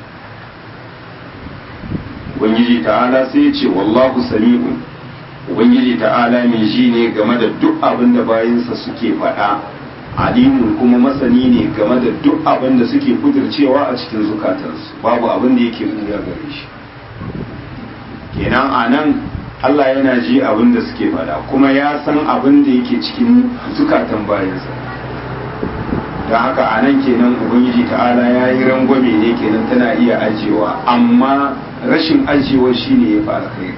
ubangiji ta'ala sai ya ce wallahu sami'un ubangiji ta'ala mai ji ne game da duk abin da bayansa suke faɗa alimun kuma masani ne game da duk abin da suke kudircewa a cikin zukatansu babu abin da yake buya gare shi kenan a nan Allah yana ji abin da suke faɗa kuma ya san abin da yake cikin zukatan bayansa da haka a nan kenan ubangiji ta'ala ya yi rangwame ne kenan tana iya ajiyewa amma rashin ajiyewa shine ya fi alkhairi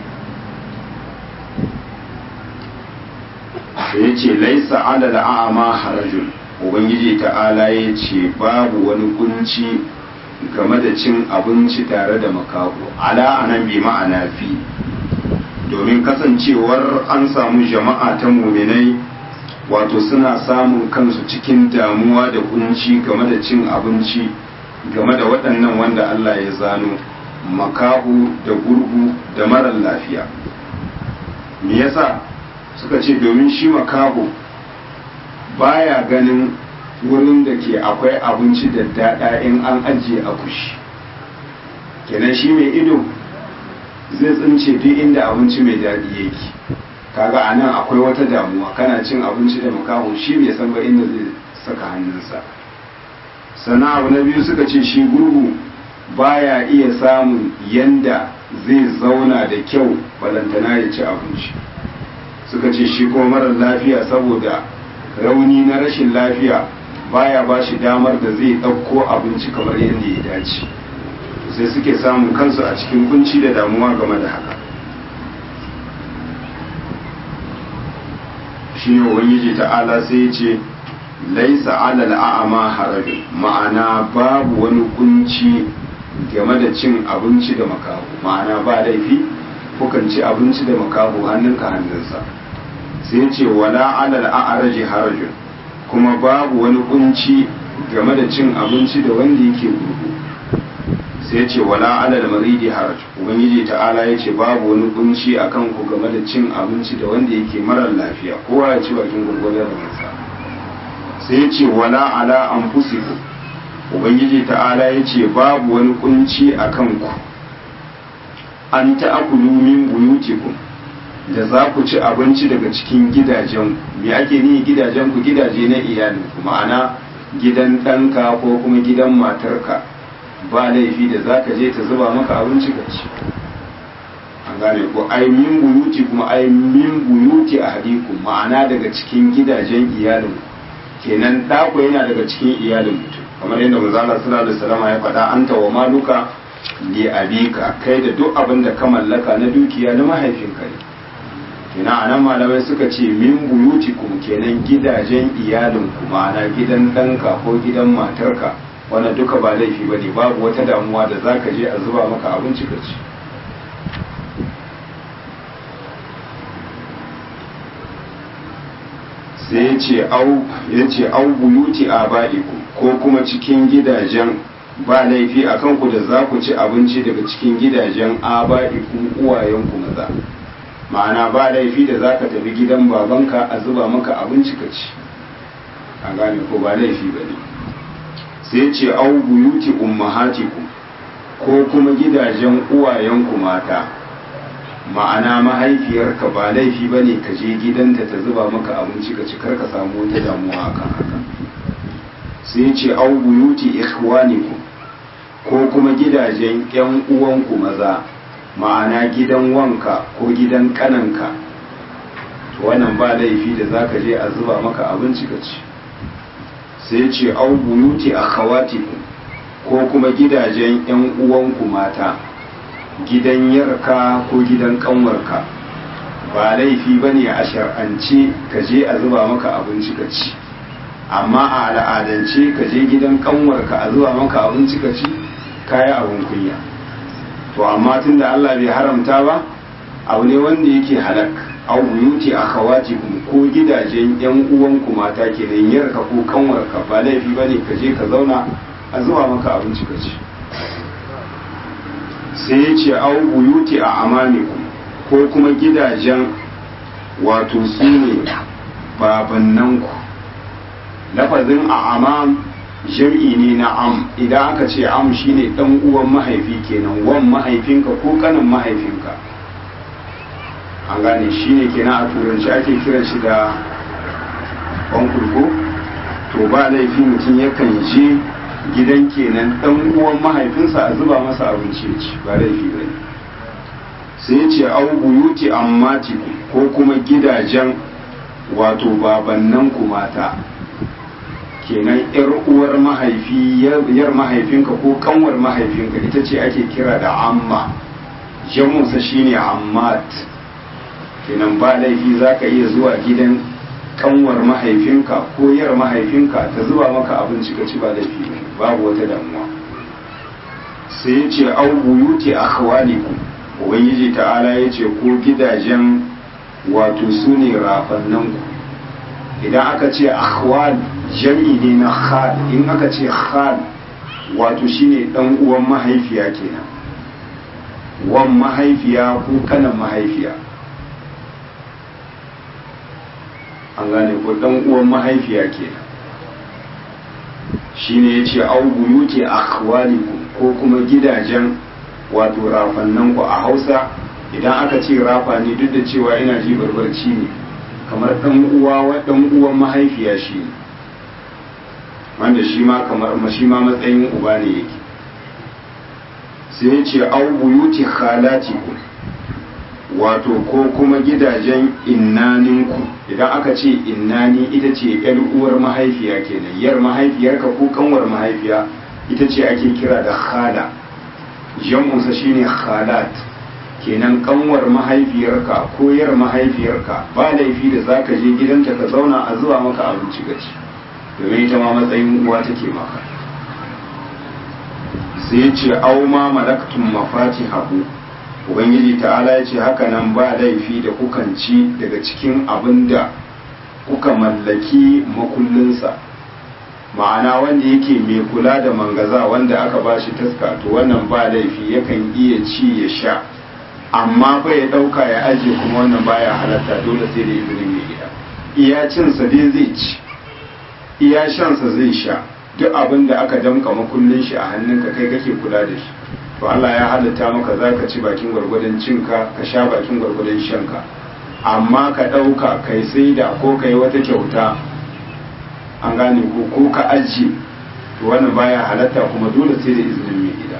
ya ce laisa alal a'ama harajun ubangiji ta'ala ya ce babu wani kunci game da cin abinci tare da makaho ala anan bi ma'ana fi domin kasancewar an samu jama'a ta muminai wato suna samun kansu cikin damuwa da kunci game da cin abinci game da waɗannan wanda Allah ya zano makahu da gurgu da marar lafiya me yasa suka ce domin shi makahu baya ganin wurin da ke akwai abinci da daɗa in an ajiye a kushi kenan shi mai ido zai tsince duk inda abinci mai daɗi yake kaga a nan akwai wata damuwa kana cin abinci da makaho shi bai san ba inda zai saka hannunsa sannan abu na biyu suka ce shi gurgu baya iya samun yanda zai zauna da kyau balantana ya ci abinci suka ce shi kuma marar lafiya saboda rauni na rashin lafiya baya ba shi damar da zai ɗauko abinci kamar yadda ya dace sai suke samun kansu a cikin kunci da damuwa game da haka shi ne ubangiji ta'ala sai ya ce laisa alal a'ama harajin ma'ana babu wani kunci game da cin abinci da makaho ma'ana ba laifi kukan ci abinci da makaho hannunka hannunsa sai ce wala alal a'raji harajun kuma babu wani kunci game da cin abinci da wanda yake gurgu sai ce wala alal maridi haraj ubangiji ta'ala ya ce babu wani kunci akan ku game da cin abinci da wanda yake marar lafiya kowa ya ci bakin gurgurdan ransa sai ce wala ala anfusikum ubangiji ta'ala ya ce babu wani kunci akan ku an ta'akulu min buyutikum da za ku ci abinci daga cikin gidajen me ake ni gidajen ku gidaje na iyalinku ma'ana gidan ɗanka ko kuma gidan matarka ba laifi da za ka je ta zuba maka abinci ka ci an gane ko ai min buyuti kuma ai min buyuti a hadikum ma'ana daga cikin gidajen iyalin kenan ɗako yana daga cikin iyalin mutum kamar yadda manzala sallallahu alaihi wasallam ya faɗa anta wa maluka li abika kai da duk abin da ka mallaka na dukiya na mahaifinka ne kenan anan malamai suka ce min buyutikum kenan gidajen iyalin ku ma'ana gidan ɗanka ko gidan matarka wannan duka ba laifi bane babu wata damuwa da zaka je a zuba maka abinci ka ci sai ya ce au ya ce au buyuti abaikum ko kuma cikin gidajen ba laifi a kanku da za ku ci abinci daga cikin gidajen aba'ikum uwayenku maza ma'ana ba laifi da za ka tafi gidan babanka a zuba maka abinci ka ci a gane ko ba laifi ba ne sai ce au buyuti ummahatikum ko kuma gidajen uwayenku mata ma'ana mahaifiyarka ba laifi ba ne ka je gidanta ta zuba maka abinci ka ci kar ka samu wata damuwa akan haka sai ce au buyuti ikhwanikum ko kuma gidajen yan uwanku maza ma'ana gidan wanka ko gidan kananka to wannan ba laifi da zaka je a zuba maka abinci ka ci sai ce au buyuti akhawatikum ko kuma gidajen yan uwanku mata gidan yarka ko gidan kanwarka ba laifi bane a shar'ance ka je a zuba maka abinci ka ci amma a al'adance ka je gidan kanwarka a zuwa maka abinci ka ci kaya abin kunya to amma tunda Allah bai haramta ba abu ne wanda yake halak au buyuti akhawati ko gidajen yan uwanku mata kenan yarka ko kanwarka ba laifi bane ka je ka zauna a zuwa maka abinci ka ci sai ya ce au buyuti a amanikum ko kuma gidajen wato su ne babannanku lafazin a amam jam'i ne na am idan aka ce am shine dan uwan mahaifi kenan wan mahaifinka ko kanin mahaifinka an gane shine kenan a turanci ake kiran shi da bankurko to ba laifi mutum yakan je gidan kenan dan uwan mahaifinsa a zuba masa abinci ya ci ba laifi ba ne sai ya ce au buyuti ammati ko kuma gidajen wato babannan ku mata kenan yar uwar mahaifi yar mahaifinka ko kanwar mahaifinka ita ce ake kira da amma jamusa shine ammat kenan ba laifi za ka iya zuwa gidan kanwar mahaifinka ko yar mahaifinka ta zuba maka abinci ka ci ba laifi ne babu wata damuwa sai ya ce au buyuti akhwalikum ubangiji ta'ala ya ce ko gidajen wato su ne rafannanku idan aka ce akhwal jam'i ne na khal in aka ce khal wato shine dan uwan mahaifiya kenan wan mahaifiya ko kanan mahaifiya an gane ko dan uwan mahaifiya kenan shine yace au buyuti akhwalikum ko kuma gidajen wato rafannan ku a Hausa idan aka ce rafa ne duk da cewa ina ji barbarci ne kamar dan uwa wa dan uwan mahaifiya shi ne wanda shi ma kamar shi ma matsayin uba ne yake sai ya ce au buyuti khalatikum wato ko kuma gidajen innaninku idan aka ce innani ita ce yar uwar mahaifiya kenan yar mahaifiyarka ko kanwar mahaifiya ita ce ake kira da khala jam'unsa shine khalat kenan kanwar mahaifiyarka ko yar mahaifiyarka ba laifi da zaka je gidanta ka zauna a zuwa maka abinci gaci domin ita ma matsayin uwa take maka sai ya ce au ma malaktum mafatihahu ubangiji ta'ala ya ce haka nan ba laifi da kukan ci daga cikin abin da kuka mallaki makullinsa ma'ana wanda yake mai kula da mangaza wanda aka ba shi taska to wannan ba laifi yakan iya ci ya sha amma fa ya ɗauka ya ajiye kuma wannan baya halatta dole sai da izinin mai gida iya cinsa dai zai ci iya shansa zai sha duk abin da aka damka makullin shi a hannunka kai kake kula da shi to Allah ya halitta maka za ka ci bakin gwargwadon cinka ka sha bakin gwargwadon shanka amma ka ɗauka kai sai da ko kai wata kyauta an gane ko ko ka ajiye to wannan baya halatta kuma dole sai da izinin mai gida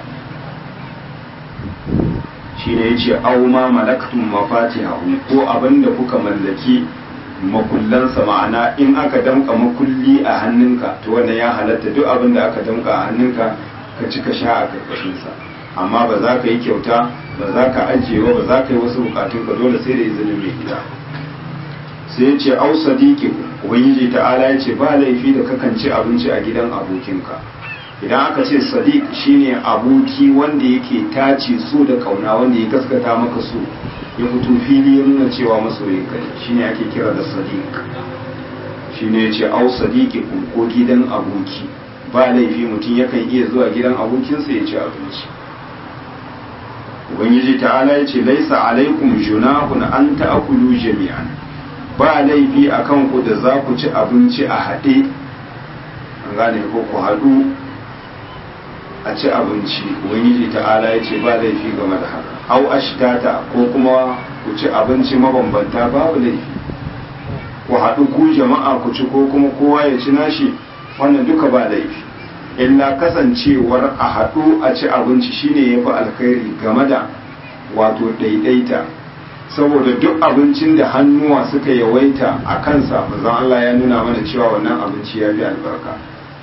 shine yace aw ma malaktum mafatihahu ko abinda kuka mallaki makullansa ma'ana in aka damka makulli a hannunka to wannan ya halatta duk abin da aka damka a hannunka ka ci ka sha a karkashinsa amma ba za ka yi kyauta ba za ka ajiye ba ba za ka yi wasu bukatun ka dole sai da izinin mai gida sai ya ce au sadiki ubangiji ta'ala ya ce ba laifi da kakan ci abinci a gidan abokinka idan aka ce sadiq shine aboki wanda yake tace so da kauna wanda ya gaskata maka so ya fito fili ya nuna cewa masoyin kai shine ake kira da sadiq shine yace au sadiqi ko gidan aboki ba laifi mutum yakan iya zuwa gidan abokinsa ya ci abinci ubangiji ta'ala yace laisa alaikum junahun an ta'kulu jami'an ba laifi akan ku da za ku ci abinci a haɗe an gane ko ku haɗu a ci abinci ubangiji ta'ala yace ba laifi game da haka au ashtata ko kuma ku ci abinci mabambanta babu laifi ku haɗu ku jama'a ku ci ko kuma kowa ya ci nashi wannan duka ba laifi illa kasancewar a haɗu a ci abinci shine ya fi alkhairi game da wato ɗaiɗaita saboda duk abincin da hannuwa suka yawaita a kansa bazan Allah ya nuna mana cewa wannan abinci ya fi albarka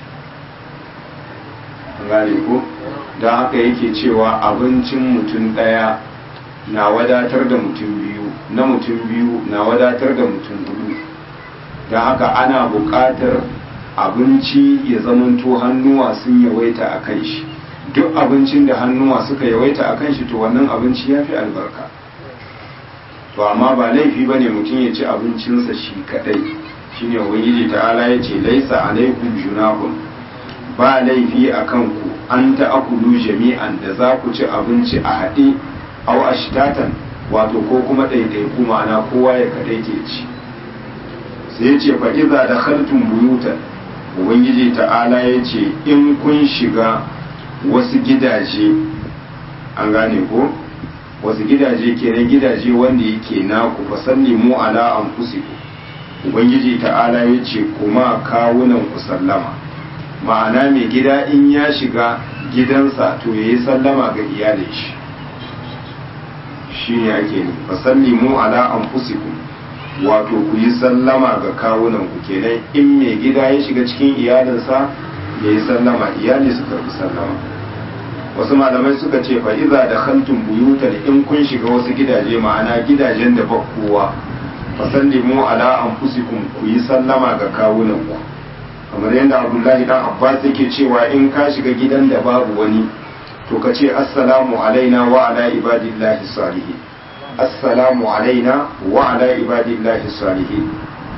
gane ko don haka yake cewa abincin mutum ɗaya na wadatar da mutum biyu na mutum biyu na wadatar da mutum hudu don haka ana buƙatar abinci ya zamanto hannuwa sun yawaita a kan shi duk abincin da hannuwa suka yawaita a kan shi to wannan abinci ya fi albarka to amma ba laifi ba ne mutum ya ci abincinsa shi kadai shine ubangiji ta'ala ya ce laisa alaikum junahun ba laifi a kanku an ta'akulu jami'an da za ku ci abinci a haɗe au ashtatan wato ko kuma ɗaiɗaiku ma'ana kowa ya kaɗai ke ci sai ya ce fa'iza da khaltun buyutan ubangiji ta'ala ya ce in kun shiga wasu gidaje an gane ko wasu gidaje kenan gidaje wanda yake naku fasalli mu ala anfusikum ubangiji ta'ala ya ce kuma kawunan ku sallama ma'ana mai gida in ya shiga gidansa to ya yi sallama ga iyalin shi shi ne ake ne fasalli mu ala anfusikum wato ku yi sallama ga kawunan ku kenan in mai gida ya shiga cikin iyalinsa ya yi sallama iyali su karbi sallama wasu malamai suka ce fa iza da khaltum buyutan in kun shiga wasu gidaje ma'ana gidajen da ba kowa fasallimu ala anfusikum ku yi sallama ga kawunan ku kamar yadda abdullahi dan abbas yake cewa in ka shiga gidan da babu wani to ka ce assalamu alaina wa ala ibadillahi salihin assalamu alaina wa ala ibadillahi salihin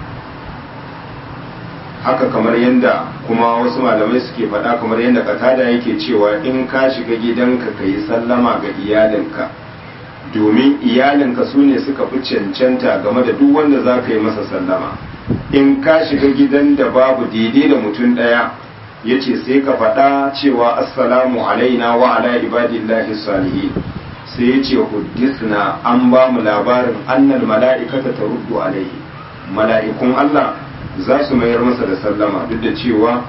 haka kamar yadda kuma wasu malamai suke faɗa kamar yadda katada yake cewa in ka shiga gidanka ka yi sallama ga iyalinka domin iyalinka su ne suka fi cancanta game da duk wanda za ka yi masa sallama in ka shiga gidan da babu daidai da mutum ɗaya ya ce sai ka faɗa cewa assalamu alaina wa ala ibadillahi salihin sai ya ce huddisna an ba mu labarin annal mala'ikata ta ruddu alaihi mala'ikun Allah za su mayar masa da sallama duk da cewa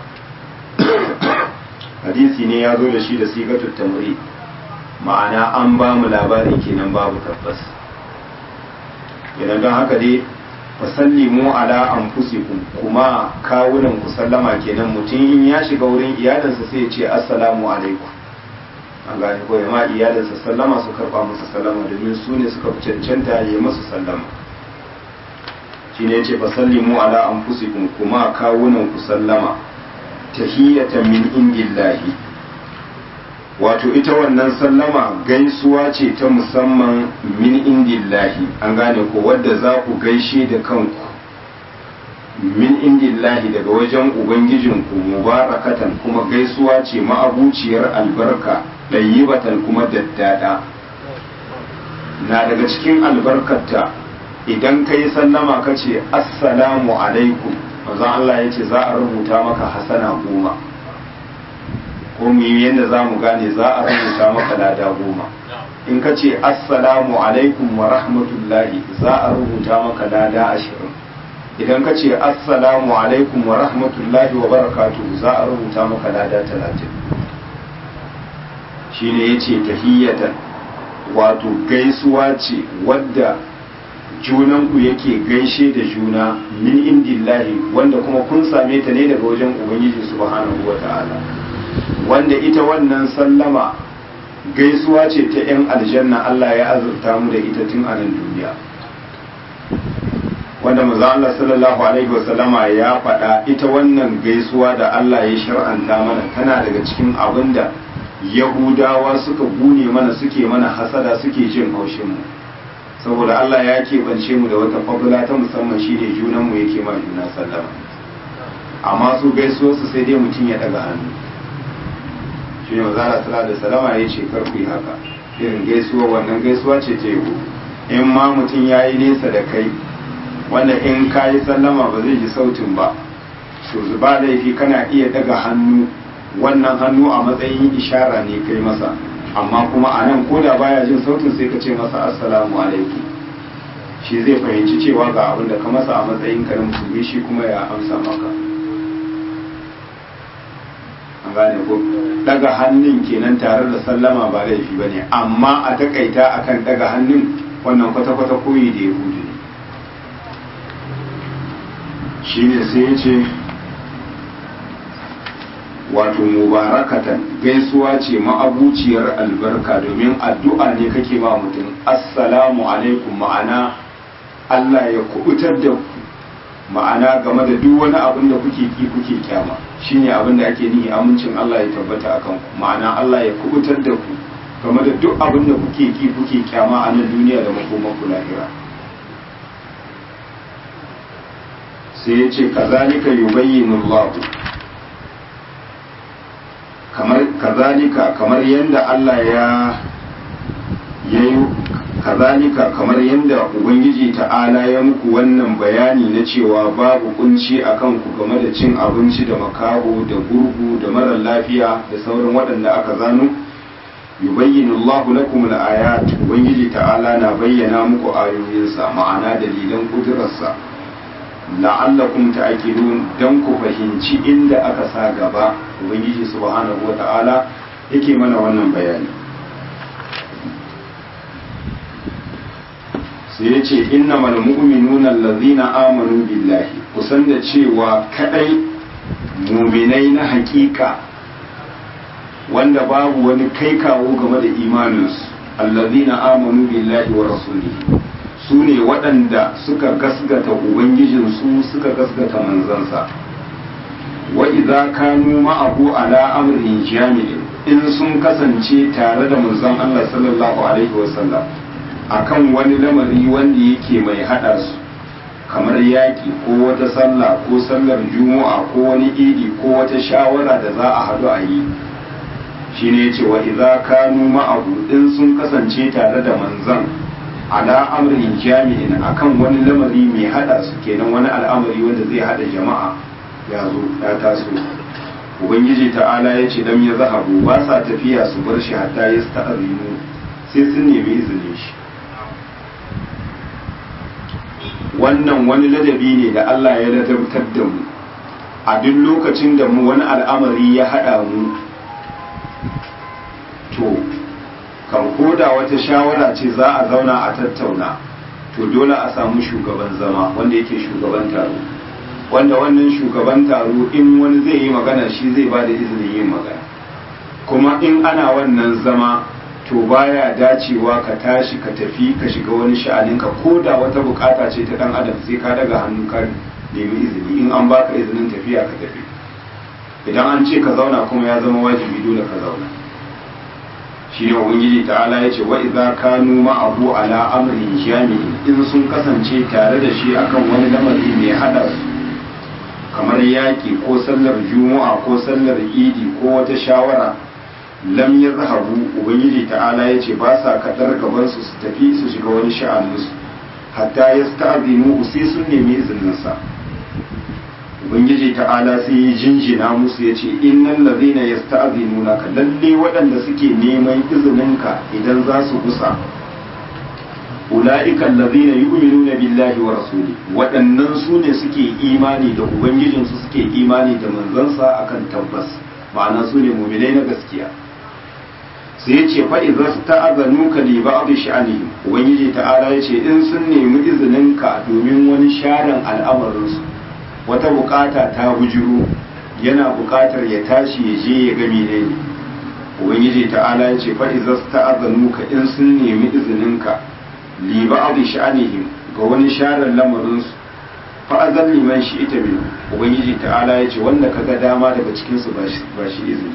hadisi ne ya zo da shi da sigatun tamri ma'ana an ba mu labari kenan babu tabbas idan don haka dai fasallimu ala anfusikum kuma kawunan ku sallama kenan mutum in ya shiga wurin iyalinsa sai ya ce assalamu alaikum an gane ko ma iyalinsa sallama su karba masa sallama domin su ne suka cancanta ya yi masu sallama shi ne ce fasallimu ala anfusikum kuma kawunan ku sallama tahiyatan min indillahi wato ita wannan sallama gaisuwa ce ta musamman min indillahi an gane ko wadda za ku gaishe da kanku min indillahi daga wajen ubangijinku mubarakatan kuma gaisuwa ce ma'abuciyar albarka ɗayyibatan kuma daddada na daga cikin albarkarta idan ka yi sallama ka ce assalamu alaikum manzon Allah ya ce za a rubuta maka hasana goma ko mu yi yadda za mu gane za a rubuta maka lada goma in ka ce assalamu alaikum wa rahmatullahi za a rubuta maka lada ashirin idan ka ce assalamu alaikum wa rahmatullahi wa barakatuhu za a rubuta maka lada talatin shi ne ya ce tahiyyatan wato gaisuwa ce wadda junanku yake gaishe da juna min indillahi wanda kuma kun same ta ne daga wajen ubangiji subhanahu wa ta'ala wanda ita wannan sallama gaisuwa ce ta 'yan aljanna Allah ya azurta mu da ita tun a nan duniya wanda maza Allah sallallahu alaihi wasallama ya faɗa ita wannan gaisuwa da Allah ya shar'anta mana tana daga cikin abin da yahudawa suka gune mana suke mana hasada suke jin haushin mu saboda Allah ya keɓance mu da wata fadula ta musamman shine junan mu yake ma juna sallama amma su gaisuwa su sai dai mutum ya daga hannu shi ne maza Allah da salama ya ce kar ku yi haka irin gaisuwa wannan gaisuwa ce ta yau in ma mutum ya yi nesa da kai wanda in ka yi sallama ba zai ji sautin ba to ba laifi kana iya daga hannu wannan hannu a matsayin ishara ne kai masa amma kuma a nan ko da baya jin sautin sai ka ce masa assalamu alaikum shi zai fahimci cewa ga abin da ka masa a matsayin ka na musulmi shi kuma ya amsa maka an gane ko daga hannun kenan tare da sallama ba laifi bane amma a takaita akan daga hannun wannan kwata-kwata koyi da yahudi ne shi ne sai ya ce wato mubarakatan gaisuwa ce ma'abuciyar albarka domin addu'a ne kake ba mutum assalamu alaikum ma'ana Allah ya kubutar da ku ma'ana game da duk wani abin da kuke ki kuke kyama shine abin da ake nihi amincin Allah ya tabbata akan ku ma'ana Allah ya kubutar da ku game da duk abin da kuke ki kuke kyama a nan duniya da makoman ku lahira sai ya ce kazalika yubayyinu Allah kamar kazalika kamar yadda Allah ya yayi kazalika kamar yadda ubangiji ta'ala ya muku wannan bayani na cewa babu kunci a kanku game da cin abinci da makaho da gurgu da marar lafiya da sauran waɗanda aka zano yubayyinu Allahu lakum al-ayat ubangiji ta'ala na bayyana muku ayoyinsa ma'ana dalilan kudurarsa la'allakum ta'qilun dan ku fahimci inda aka sa gaba ubangiji subhanahu wata'ala yake mana wannan bayani sai ya ce innamal mu'minuna allazina amanu billahi kusan da cewa kadai muminai na hakika wanda babu wani kai kawo game da imaninsu allazina amanu billahi wa rasulihi su ne waɗanda suka gasgata ubangijinsu suka gasgata manzansa wa idza kanu ma'ahu ala amrin jami'in in sun kasance tare da manzon Allah sallallahu alaihi wasallam akan wani lamari wanda yake mai hada su kamar yaƙi ko wata sallah ko sallar juma'a ko wani idi ko wata shawara da za a haɗu a yi shine yace wa idza kanu ma'ahu in sun kasance tare da manzon ala amrin jami'in akan wani lamari mai hada su kenan wani al'amari wanda zai hada jama'a ya zo ya taso ubangiji ta'ala ya ce lam ya zahabu ba sa tafiya su bar shi hatta ya sta'azinu sai sun nemi izinin shi wannan wani ladabi ne da Allah ya ladabtar da mu a duk lokacin da mu wani al'amari ya hada mu to kan koda wata shawara ce za a zauna a tattauna to dole a samu shugaban zama wanda yake shugaban taro wanda wannan shugaban taro in wani zai yi magana shi zai ba da izinin yin magana kuma in ana wannan zama to baya dacewa ka tashi ka tafi ka shiga wani sha'aninka ko da wata bukata ce ta dan adam sai ka daga hannu ka nemi izini in an baka izinin tafiya ka tafi idan an ce ka zauna kuma ya zama wajibi dole ka zauna shi ne ubangiji ta'ala ya ce wa idza kanu ma'ahu ala amrin jami'in in sun kasance tare da shi akan wani lamari mai hada su kamar yaƙi ko sallar juma'a ko sallar idi ko wata shawara lam yazhabu ubangiji ta'ala ya ce ba sa kadar gaban su su tafi su shiga wani sha'aninsu hatta yasta'zinu sai sun nemi izinin sa ubangiji ta'ala sai ya jinjina musu ya ce innan lazina ya sta'azinuna ka lalle waɗanda suke neman izininka idan za su gusa ula'ikan lazina yi uminuna billahi wa rasuli waɗannan su ne suke imani da ubangijinsu suke imani da manzansa akan tabbas ma'ana su ne muminai na gaskiya sai ya ce fa'iza su ta'azanu ka li ba'adu sha'anihim ubangiji ta'ala ya ce in sun nemi izininka domin wani sharan al'amarinsu wata bukata ta bujiro yana bukatar ya tashi ya je ya ga menene ubangiji ta'ala ya ce fa idza sta'azanu ka in sun nemi izininka li ba'd sha'anihim ga wani sharar lamarin su fa azal liman shi ita min ubangiji ta'ala ya ce wanda kaga dama daga cikin su ba shi izini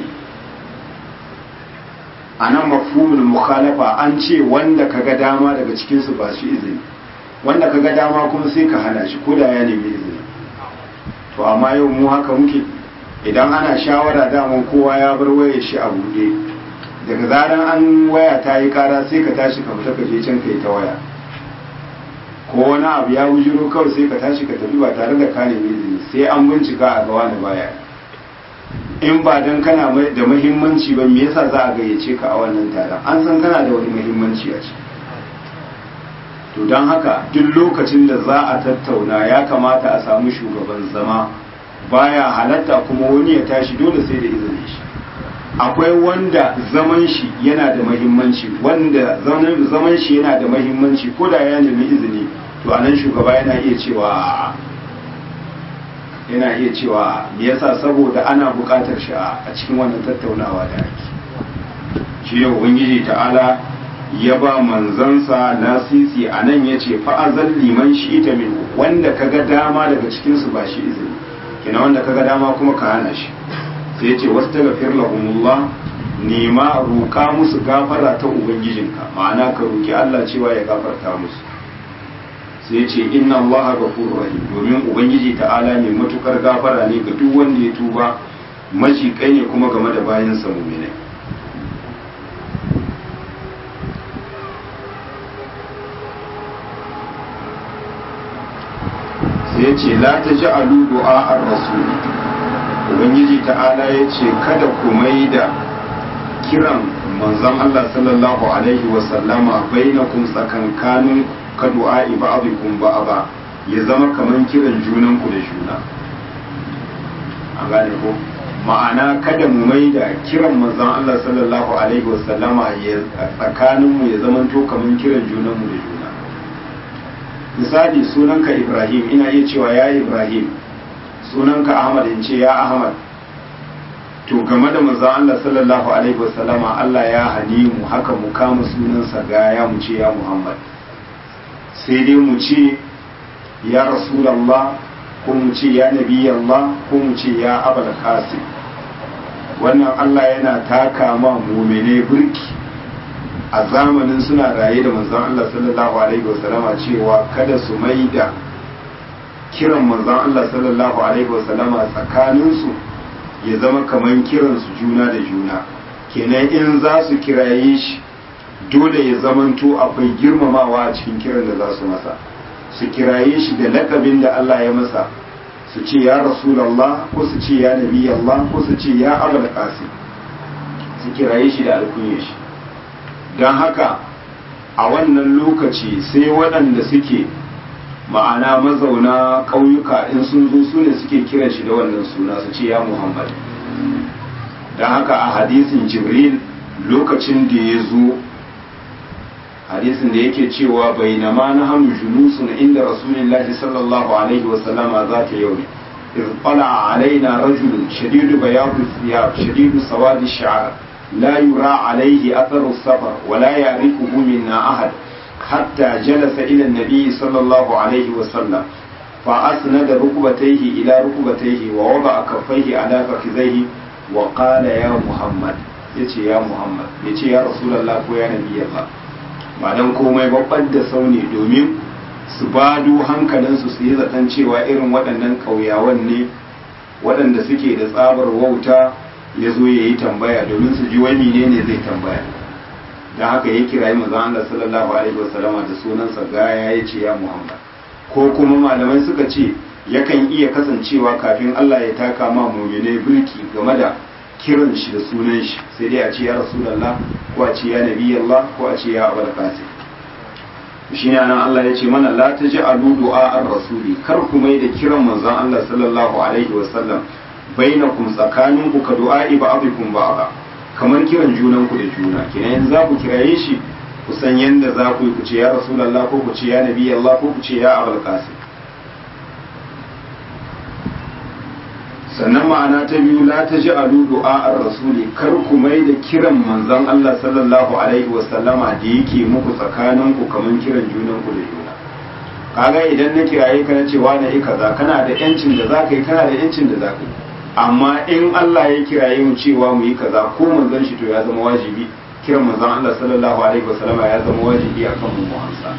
anan mafhumul mukhalafa an ce wanda kaga dama daga cikin su ba shi izini wanda kaga dama kuma sai ka hana shi ko da ya nemi izini to amma yau mu haka muke idan ana shawara daman kowa ya bar wayar shi a buɗe daga zaran an waya ta yi kara sai ka tashi ka fita ka je can ka yi ta waya ko wani abu ya wujiro kawai sai ka tashi ka tafi ba tare da ka nemi izini sai an bincika a gawa da baya in ba dan kana da muhimmanci ba me yasa za a gayyace ka a wannan taron an san kana da wani muhimmanci a ciki to don haka duk lokacin da za a tattauna ya kamata a samu shugaban zama baya halatta kuma wani ya tashi dole sai da izinin shi akwai wanda zaman shi yana da mahimmanci wanda zaman shi yana da mahimmanci ko da ya nemi izini to anan shugaba yana iya cewa yana iya cewa me yasa saboda ana buƙatar shi a cikin wannan tattaunawa da ake shi ne ubangiji ta'ala ya ba manzansa lasisi a nan ya ce fa'azan liman shi ita min wanda ka ga dama daga cikinsu ba shi izini kina wanda ka ga dama kuma ka hana shi sai ce wasu daga firlahumullah nema roka musu gafara ta ubangijinka ma'ana ka roki Allah cewa ya gafarta musu sai ce inna allaha ghafurur rahim domin ubangiji ta'ala ne matukar gafara ne ga duk wanda ya tuba maji kai ne kuma game da bayansa mu'minai ya ce la ta ji alu du'a ar rasul ubangiji ta'ala ya ce kada ku mai da kiran manzon Allah sallallahu alaihi wa sallama bainakum tsakankanin ka du'a ba'dikum ba'da ya zama kaman kiran junan ku da juna an gane ko ma'ana kada mu mai da kiran manzon Allah sallallahu alaihi wa sallama ya tsakanin mu ya zama to kaman kiran junan mu da juna misali sunanka ibrahim ina iya cewa ya ibrahim sunanka ahmad in ce ya ahmad to game da manzon Allah sallallahu alaihi wasallama Allah ya hani mu haka mu kama sunansa ga ya mu ce ya muhammad sai dai mu ce ya rasulallah ko mu ce ya nabi Allah ko mu ce ya abul qasim wannan Allah yana taka ma mu'mine burki a zamanin suna raye da manzon Allah sallallahu alaihi wasallama cewa kada su mai da kiran manzon Allah sallallahu alaihi wasallama tsakanin su ya zama kaman kiran su juna da juna kenan in za su kiraye shi dole ya zamanto akwai girmamawa a cikin kiran da za su masa su kiraye shi da lakabin da Allah ya masa su ce ya rasulallah ko su ce ya nabi Allah ko su ce ya abul qasim su kiraye shi da alkunyar shi don haka a wannan lokaci sai waɗanda suke ma'ana mazauna ƙauyuka in sun zo su ne suke kiran shi da wannan suna su ce ya muhammad don haka a hadisin jibril lokacin da ya zo hadisin da yake cewa bai na ma na hannu julusun inda rasulullahi sallallahu alaihi wasallama za ta yau إذ طلع علينا رجل شديد بياض الثياب شديد سواد الشعر لا يرى عليه أثر السفر ولا يعرفه منا أحد حتى جلس إلى النبي صلى الله عليه وسلم فأسند ركبتيه إلى ركبتيه ووضع كفيه على فخذيه وقال يا محمد ya ce ya muhammad ya ce ya rasulallah ko ya nabi Allah ba dan komai babban da sauni domin su bado hankalinsu su yi zaton cewa irin waɗannan ƙauyawan ne waɗanda suke da tsabar wauta ya zo ya yi tambaya domin su ji wani ne ne zai tambaya don haka ya kirayi manzon Allah sallallahu alaihi wasallama da sunansa gaya ya ce ya muhammad ko kuma malamai suka ce yakan iya kasancewa kafin Allah ya taka ma mumine birki game da kiran shi da sunan shi sai dai a ce ya rasulullah ko a ce ya nabi Allah ko a ce ya abul qasim shi ne anan Allah ya ce mana la taj'alu du'a ar-rasuli kar ku mai da kiran manzon Allah sallallahu alaihi wasallam bainakum tsakaninku ka du'a ba'dikum ba'da kamar kiran junan ku da juna kenan yanzu za ku kiraye shi ku san yanda za ku yi ku ce ya rasulullah ko ku ce ya nabi Allah ko ku ce ya abul qasim sannan ma'ana ta biyu la ta ji alu du'a'ar rasuli kar ku mai da kiran manzon Allah sallallahu alaihi wasallama da yake muku tsakanin ku kaman kiran junan ku da juna kaga idan na kiraye ka na cewa na yi kaza kana da yancin da zaka yi kana da yancin da zaka yi amma in Allah ya kiraye mu cewa mu yi kaza ko manzon shi to ya zama wajibi kiran manzon Allah sallallahu alaihi wasallama ya zama wajibi akan mu mu amsa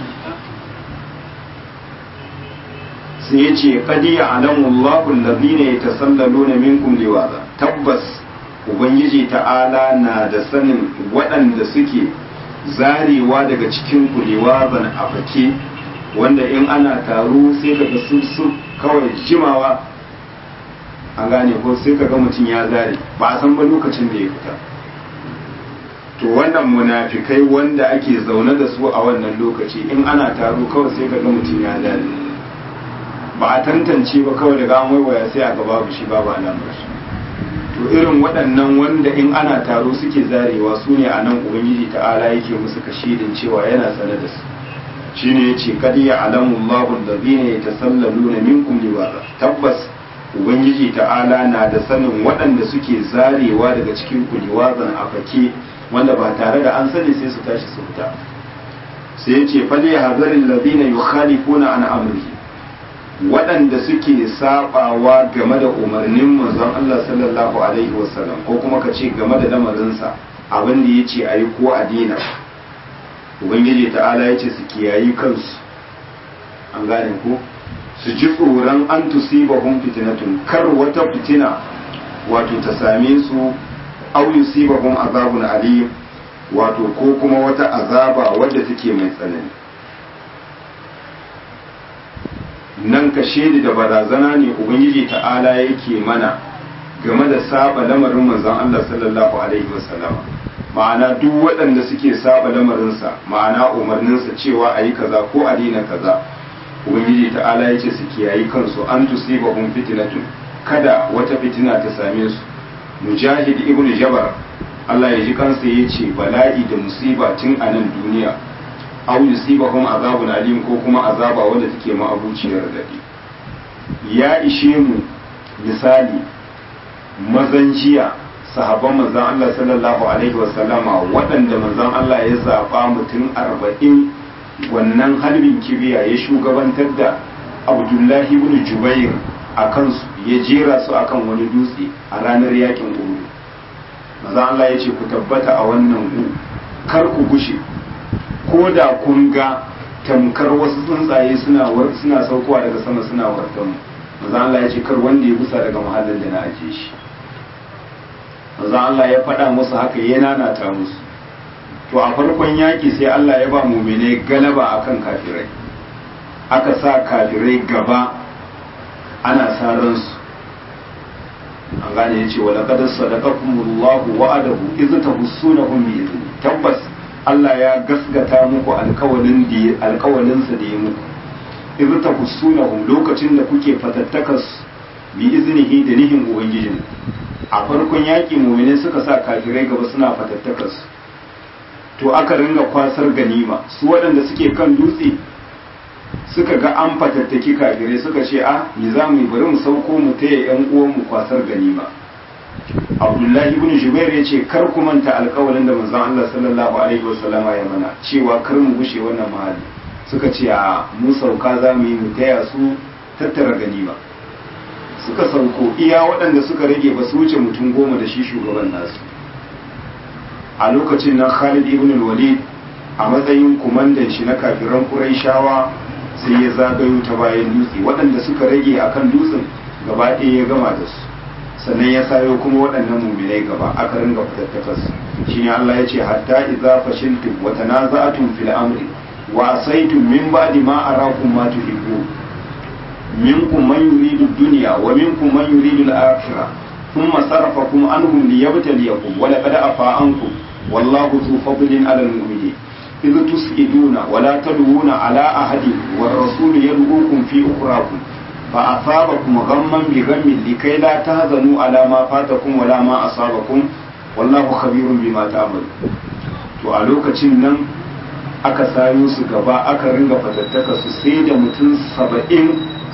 sai ya ce kadi ya alamu Allahu allazina yatasallaluna minkum liwaza tabbas ubangiji ta'ala na da sanin waɗanda suke zarewa daga cikin ku liwazan a fake wanda in ana taro sai kaga sun su kawai jimawa an gane ko sai kaga mutum ya zare ba a san ba lokacin da ya fita to wannan munafikai wanda ake zaune da su a wannan lokaci in ana taro kawai sai kaga mutum ya zare ba a tantance ba kawai daga an waiwaya sai a gaba shi babu alamar shi to irin waɗannan wanda in ana taro suke zarewa su ne a nan ubangiji ta'ala yake musu kashidin cewa yana sane da su shine yace kad ya alamu Allahu allazina yatasallaluna minkum liwaza tabbas ubangiji ta'ala na da sanin waɗanda suke zarewa daga cikin ku liwazan a fake wanda ba tare da an sani sai su tashi su fita sai yace fal yahzaril ladina yukhalifuna an amrihi waɗanda suke sabawa game da umarnin manzon Allah sallallahu alaihi wasallam ko kuma ka ce game da lamarinsa abin da ya ce a yi ko a dina ubangiji ta'ala ya ce su kiyayi kansu an gane ko su ji tsoron an tusibahum fitnatun kar wata fitina wato ta same su au yusibahum azabun alim wato ko kuma wata azaba wadda take mai tsanani nan ka shaidi da barazana ne ubangiji ta'ala yake mana game da saba lamarin manzon Allah sallallahu alaihi wasallam ma'ana duk waɗanda suke saba lamarinsa ma'ana umarninsa cewa a yi kaza ko a daina kaza ubangiji ta'ala ya ce su kiyayi kansu an tusibahum fitnatun kada wata fitina ta same su mujahid ibnu jabar Allah ya ji kansa ya ce bala'i da musiba tun a nan duniya aw yusibahum azabun alim ko kuma azaba wanda take ma'abuciyar dadi ya ishe mu misali mazan jiya sahabban manzon Allah sallallahu alaihi wasallama waɗanda manzon Allah ya zaba mutum arba'in wannan harbin kibiya ya shugabantar da Abdullahi ibn Jubair a kansu ya jera su akan wani dutse a ranar yakin Uhud manzon Allah ya ce ku tabbata a wannan gu kar ku gushe ko da kun ga tamkar wasu tsuntsaye suna suna saukowa daga sama suna wartan manzo Allah ya ce kar wanda ya gusa daga mahallin da na aje shi manzo Allah ya faɗa musu haka ya nanata musu to a farkon yaki sai Allah ya ba mu'mine galaba akan kafirai aka sa kafirai gaba ana saran su an gane yace wa laqad sadaqakumullahu wa'adahu iz tahussunahum bi idni tabbas Allah ya gasgata muku alkawalin da alkawalinsa da ya muku idh tahussunahum lokacin da kuke fatattakas bi iznihi da nihin ubangijin a farkon yaƙi mu'mini suka sa kafirai gaba suna fatattakas to aka ringa kwasar ganima su waɗanda suke kan dutse suka ga an fatattaki kafirai suka ce a ni za mu yi bari mu sauko mu taya yan uwan mu kwasar ganima abdullahi ibn jubair ya ce kar ku manta alkawalin da manzon Allah sallallahu alaihi wasallam ya mana cewa kar mu gushe wannan mahalli suka ce a mu sauka za mu yi mu taya su tattara ganima suka sauko iya waɗanda suka rage ba su wuce mutum goma da shi shugaban nasu a lokacin nan Khalid ibn al-Walid a matsayin kumandan shi na kafiran Qurayshawa sai ya zagayo ta bayan dutse waɗanda suka rage akan dutsen gaba ɗaya ya gama da su sannan ya sayo kuma waɗannan muminai gaba aka ringa fitattakas shi ne Allah ya ce hatta idza fashiltum wa tanaza'tum fil amri wa asaytum min ba'di ma arakum ma tuhibbu minkum man yuridu dunya wa minkum man yuridu al-akhirah thumma sarafakum anhum liyabtaliyakum wa laqad afa ankum wallahu dhu fadlin 'ala al-mu'minin إذ تسئلون ولا تدعون على أحد والرسول يدعوكم في أخراكم فأصابكم غما بغم لكي لا تهزنوا على ما فاتكم ولا ما أصابكم والله خبير بما تعملون to a lokacin nan aka sayo su gaba aka ringa fatattaka su sai da mutum saba'in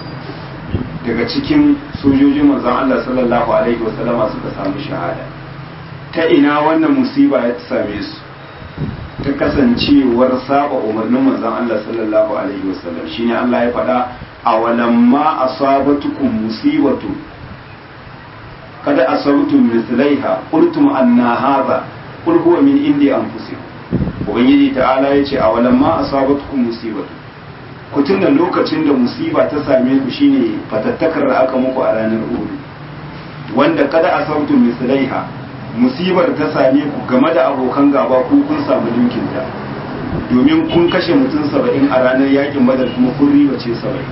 daga cikin sojojin manzon Allah sallallahu alaihi wasallama suka samu shahada ta ina wannan musiba ya same su ta kasancewar saba umarnin manzon Allah sallallahu alaihi wasallam shine Allah ya faɗa awalamma asabatukum musibatu kada asabtum mithlaiha qultum anna hadha qul huwa min indi anfusikum ubangiji ta'ala yace awalamma asabatukum musibatu ku tuna lokacin da musiba ta same ku shine fatattakar da aka muku a ranar Uhud wanda kada asabtum mithlaiha musibar ta same ku game da abokan gaba ku kun samu linkin ta domin kun kashe mutum saba'in a ranar yakin badar kuma kun riba ce saba'in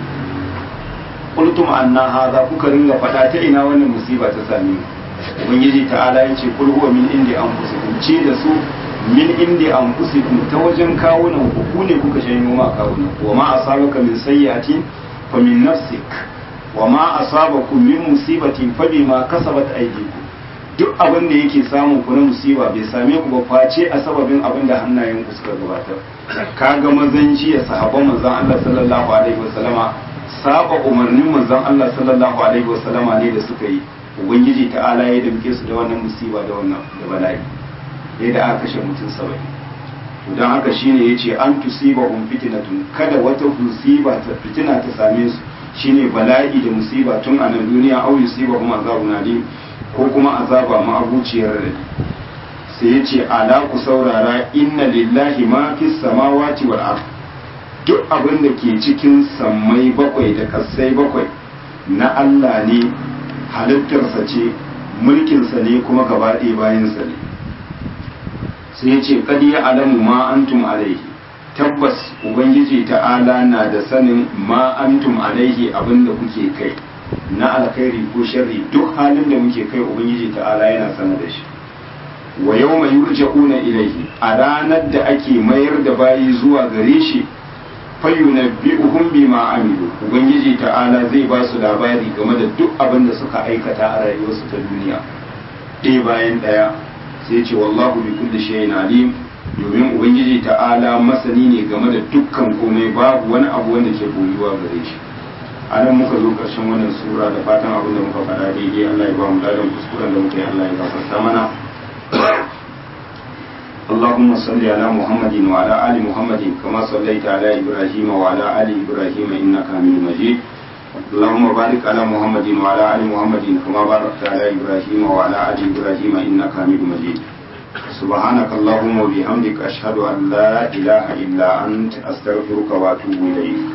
qultum anna hadha kuka ringa fada ta ina wannan musiba ta same ku ubangiji ta'ala yace kul huwa min indi anfusikum ce da su min indi anfusikum ta wajen kawunan ku ku ne kuka janyo ma kawunan wa ma asabaka min sayyi'atin fa min nafsik wa ma asabakum min musibatin fa bima kasabat aydikum duk abin da yake samun ku na musiba bai same ku ba face a sababin abin da hannayen ku suka gabatar kaga mazan jiya sahabban manzon Allah sallallahu alaihi wasallama saba umarnin manzon Allah sallallahu alaihi wasallama ne da suka yi ubangiji ta'ala ya damke su da wannan musiba da wannan da bala'i yadda aka kashe mutum saba'in to dan haka shine yace an tusiba hum fitnatun kada wata musiba ta fitina ta same su shine bala'i da musiba tun a nan duniya au yusiba hum azabun alim ko kuma azaba ma'abuciyar rai sai ya ce ala ku saurara inna lillahi ma fi samawati wal ard duk abin da ke cikin sammai bakwai da kasai bakwai na Allah ne halittarsa ce mulkinsa ne kuma gaba ɗaya bayansa ne sai ya ce kad ya alamu ma antum alaihi tabbas ubangiji ta'ala na da sanin ma antum alaihi abin da kuke kai na alkhairi ko sharri duk halin da muke kai ubangiji ta'ala yana sanar da shi wa yau mai yurja'una ilaihi a ranar da ake mayar da bayi zuwa gare shi fayyunabbi'uhum bima amilu ubangiji ta'ala zai ba su labari game da duk abin da suka aikata a rayuwarsu ta duniya ɗaya bayan ɗaya sai ce wallahu bi kulli shay'in alim domin ubangiji ta'ala masani ne game da dukkan komai babu wani abu wanda ke boyuwa gare shi a nan muka zo ƙarshen wannan sura da fatan abin da muka faɗa daidai Allah ya ba mu ladan kuskuren da muka yi Allah ya gafarta mana اللهم صل على محمد وعلى آل محمد كما صليت على إبراهيم وعلى آل إبراهيم إنك حميد مجيد اللهم بارك على محمد وعلى آل محمد كما باركت على إبراهيم وعلى آل إبراهيم إنك حميد مجيد سبحانك اللهم وبحمدك أشهد أن لا إله إلا أنت أستغفرك وأتوب إليك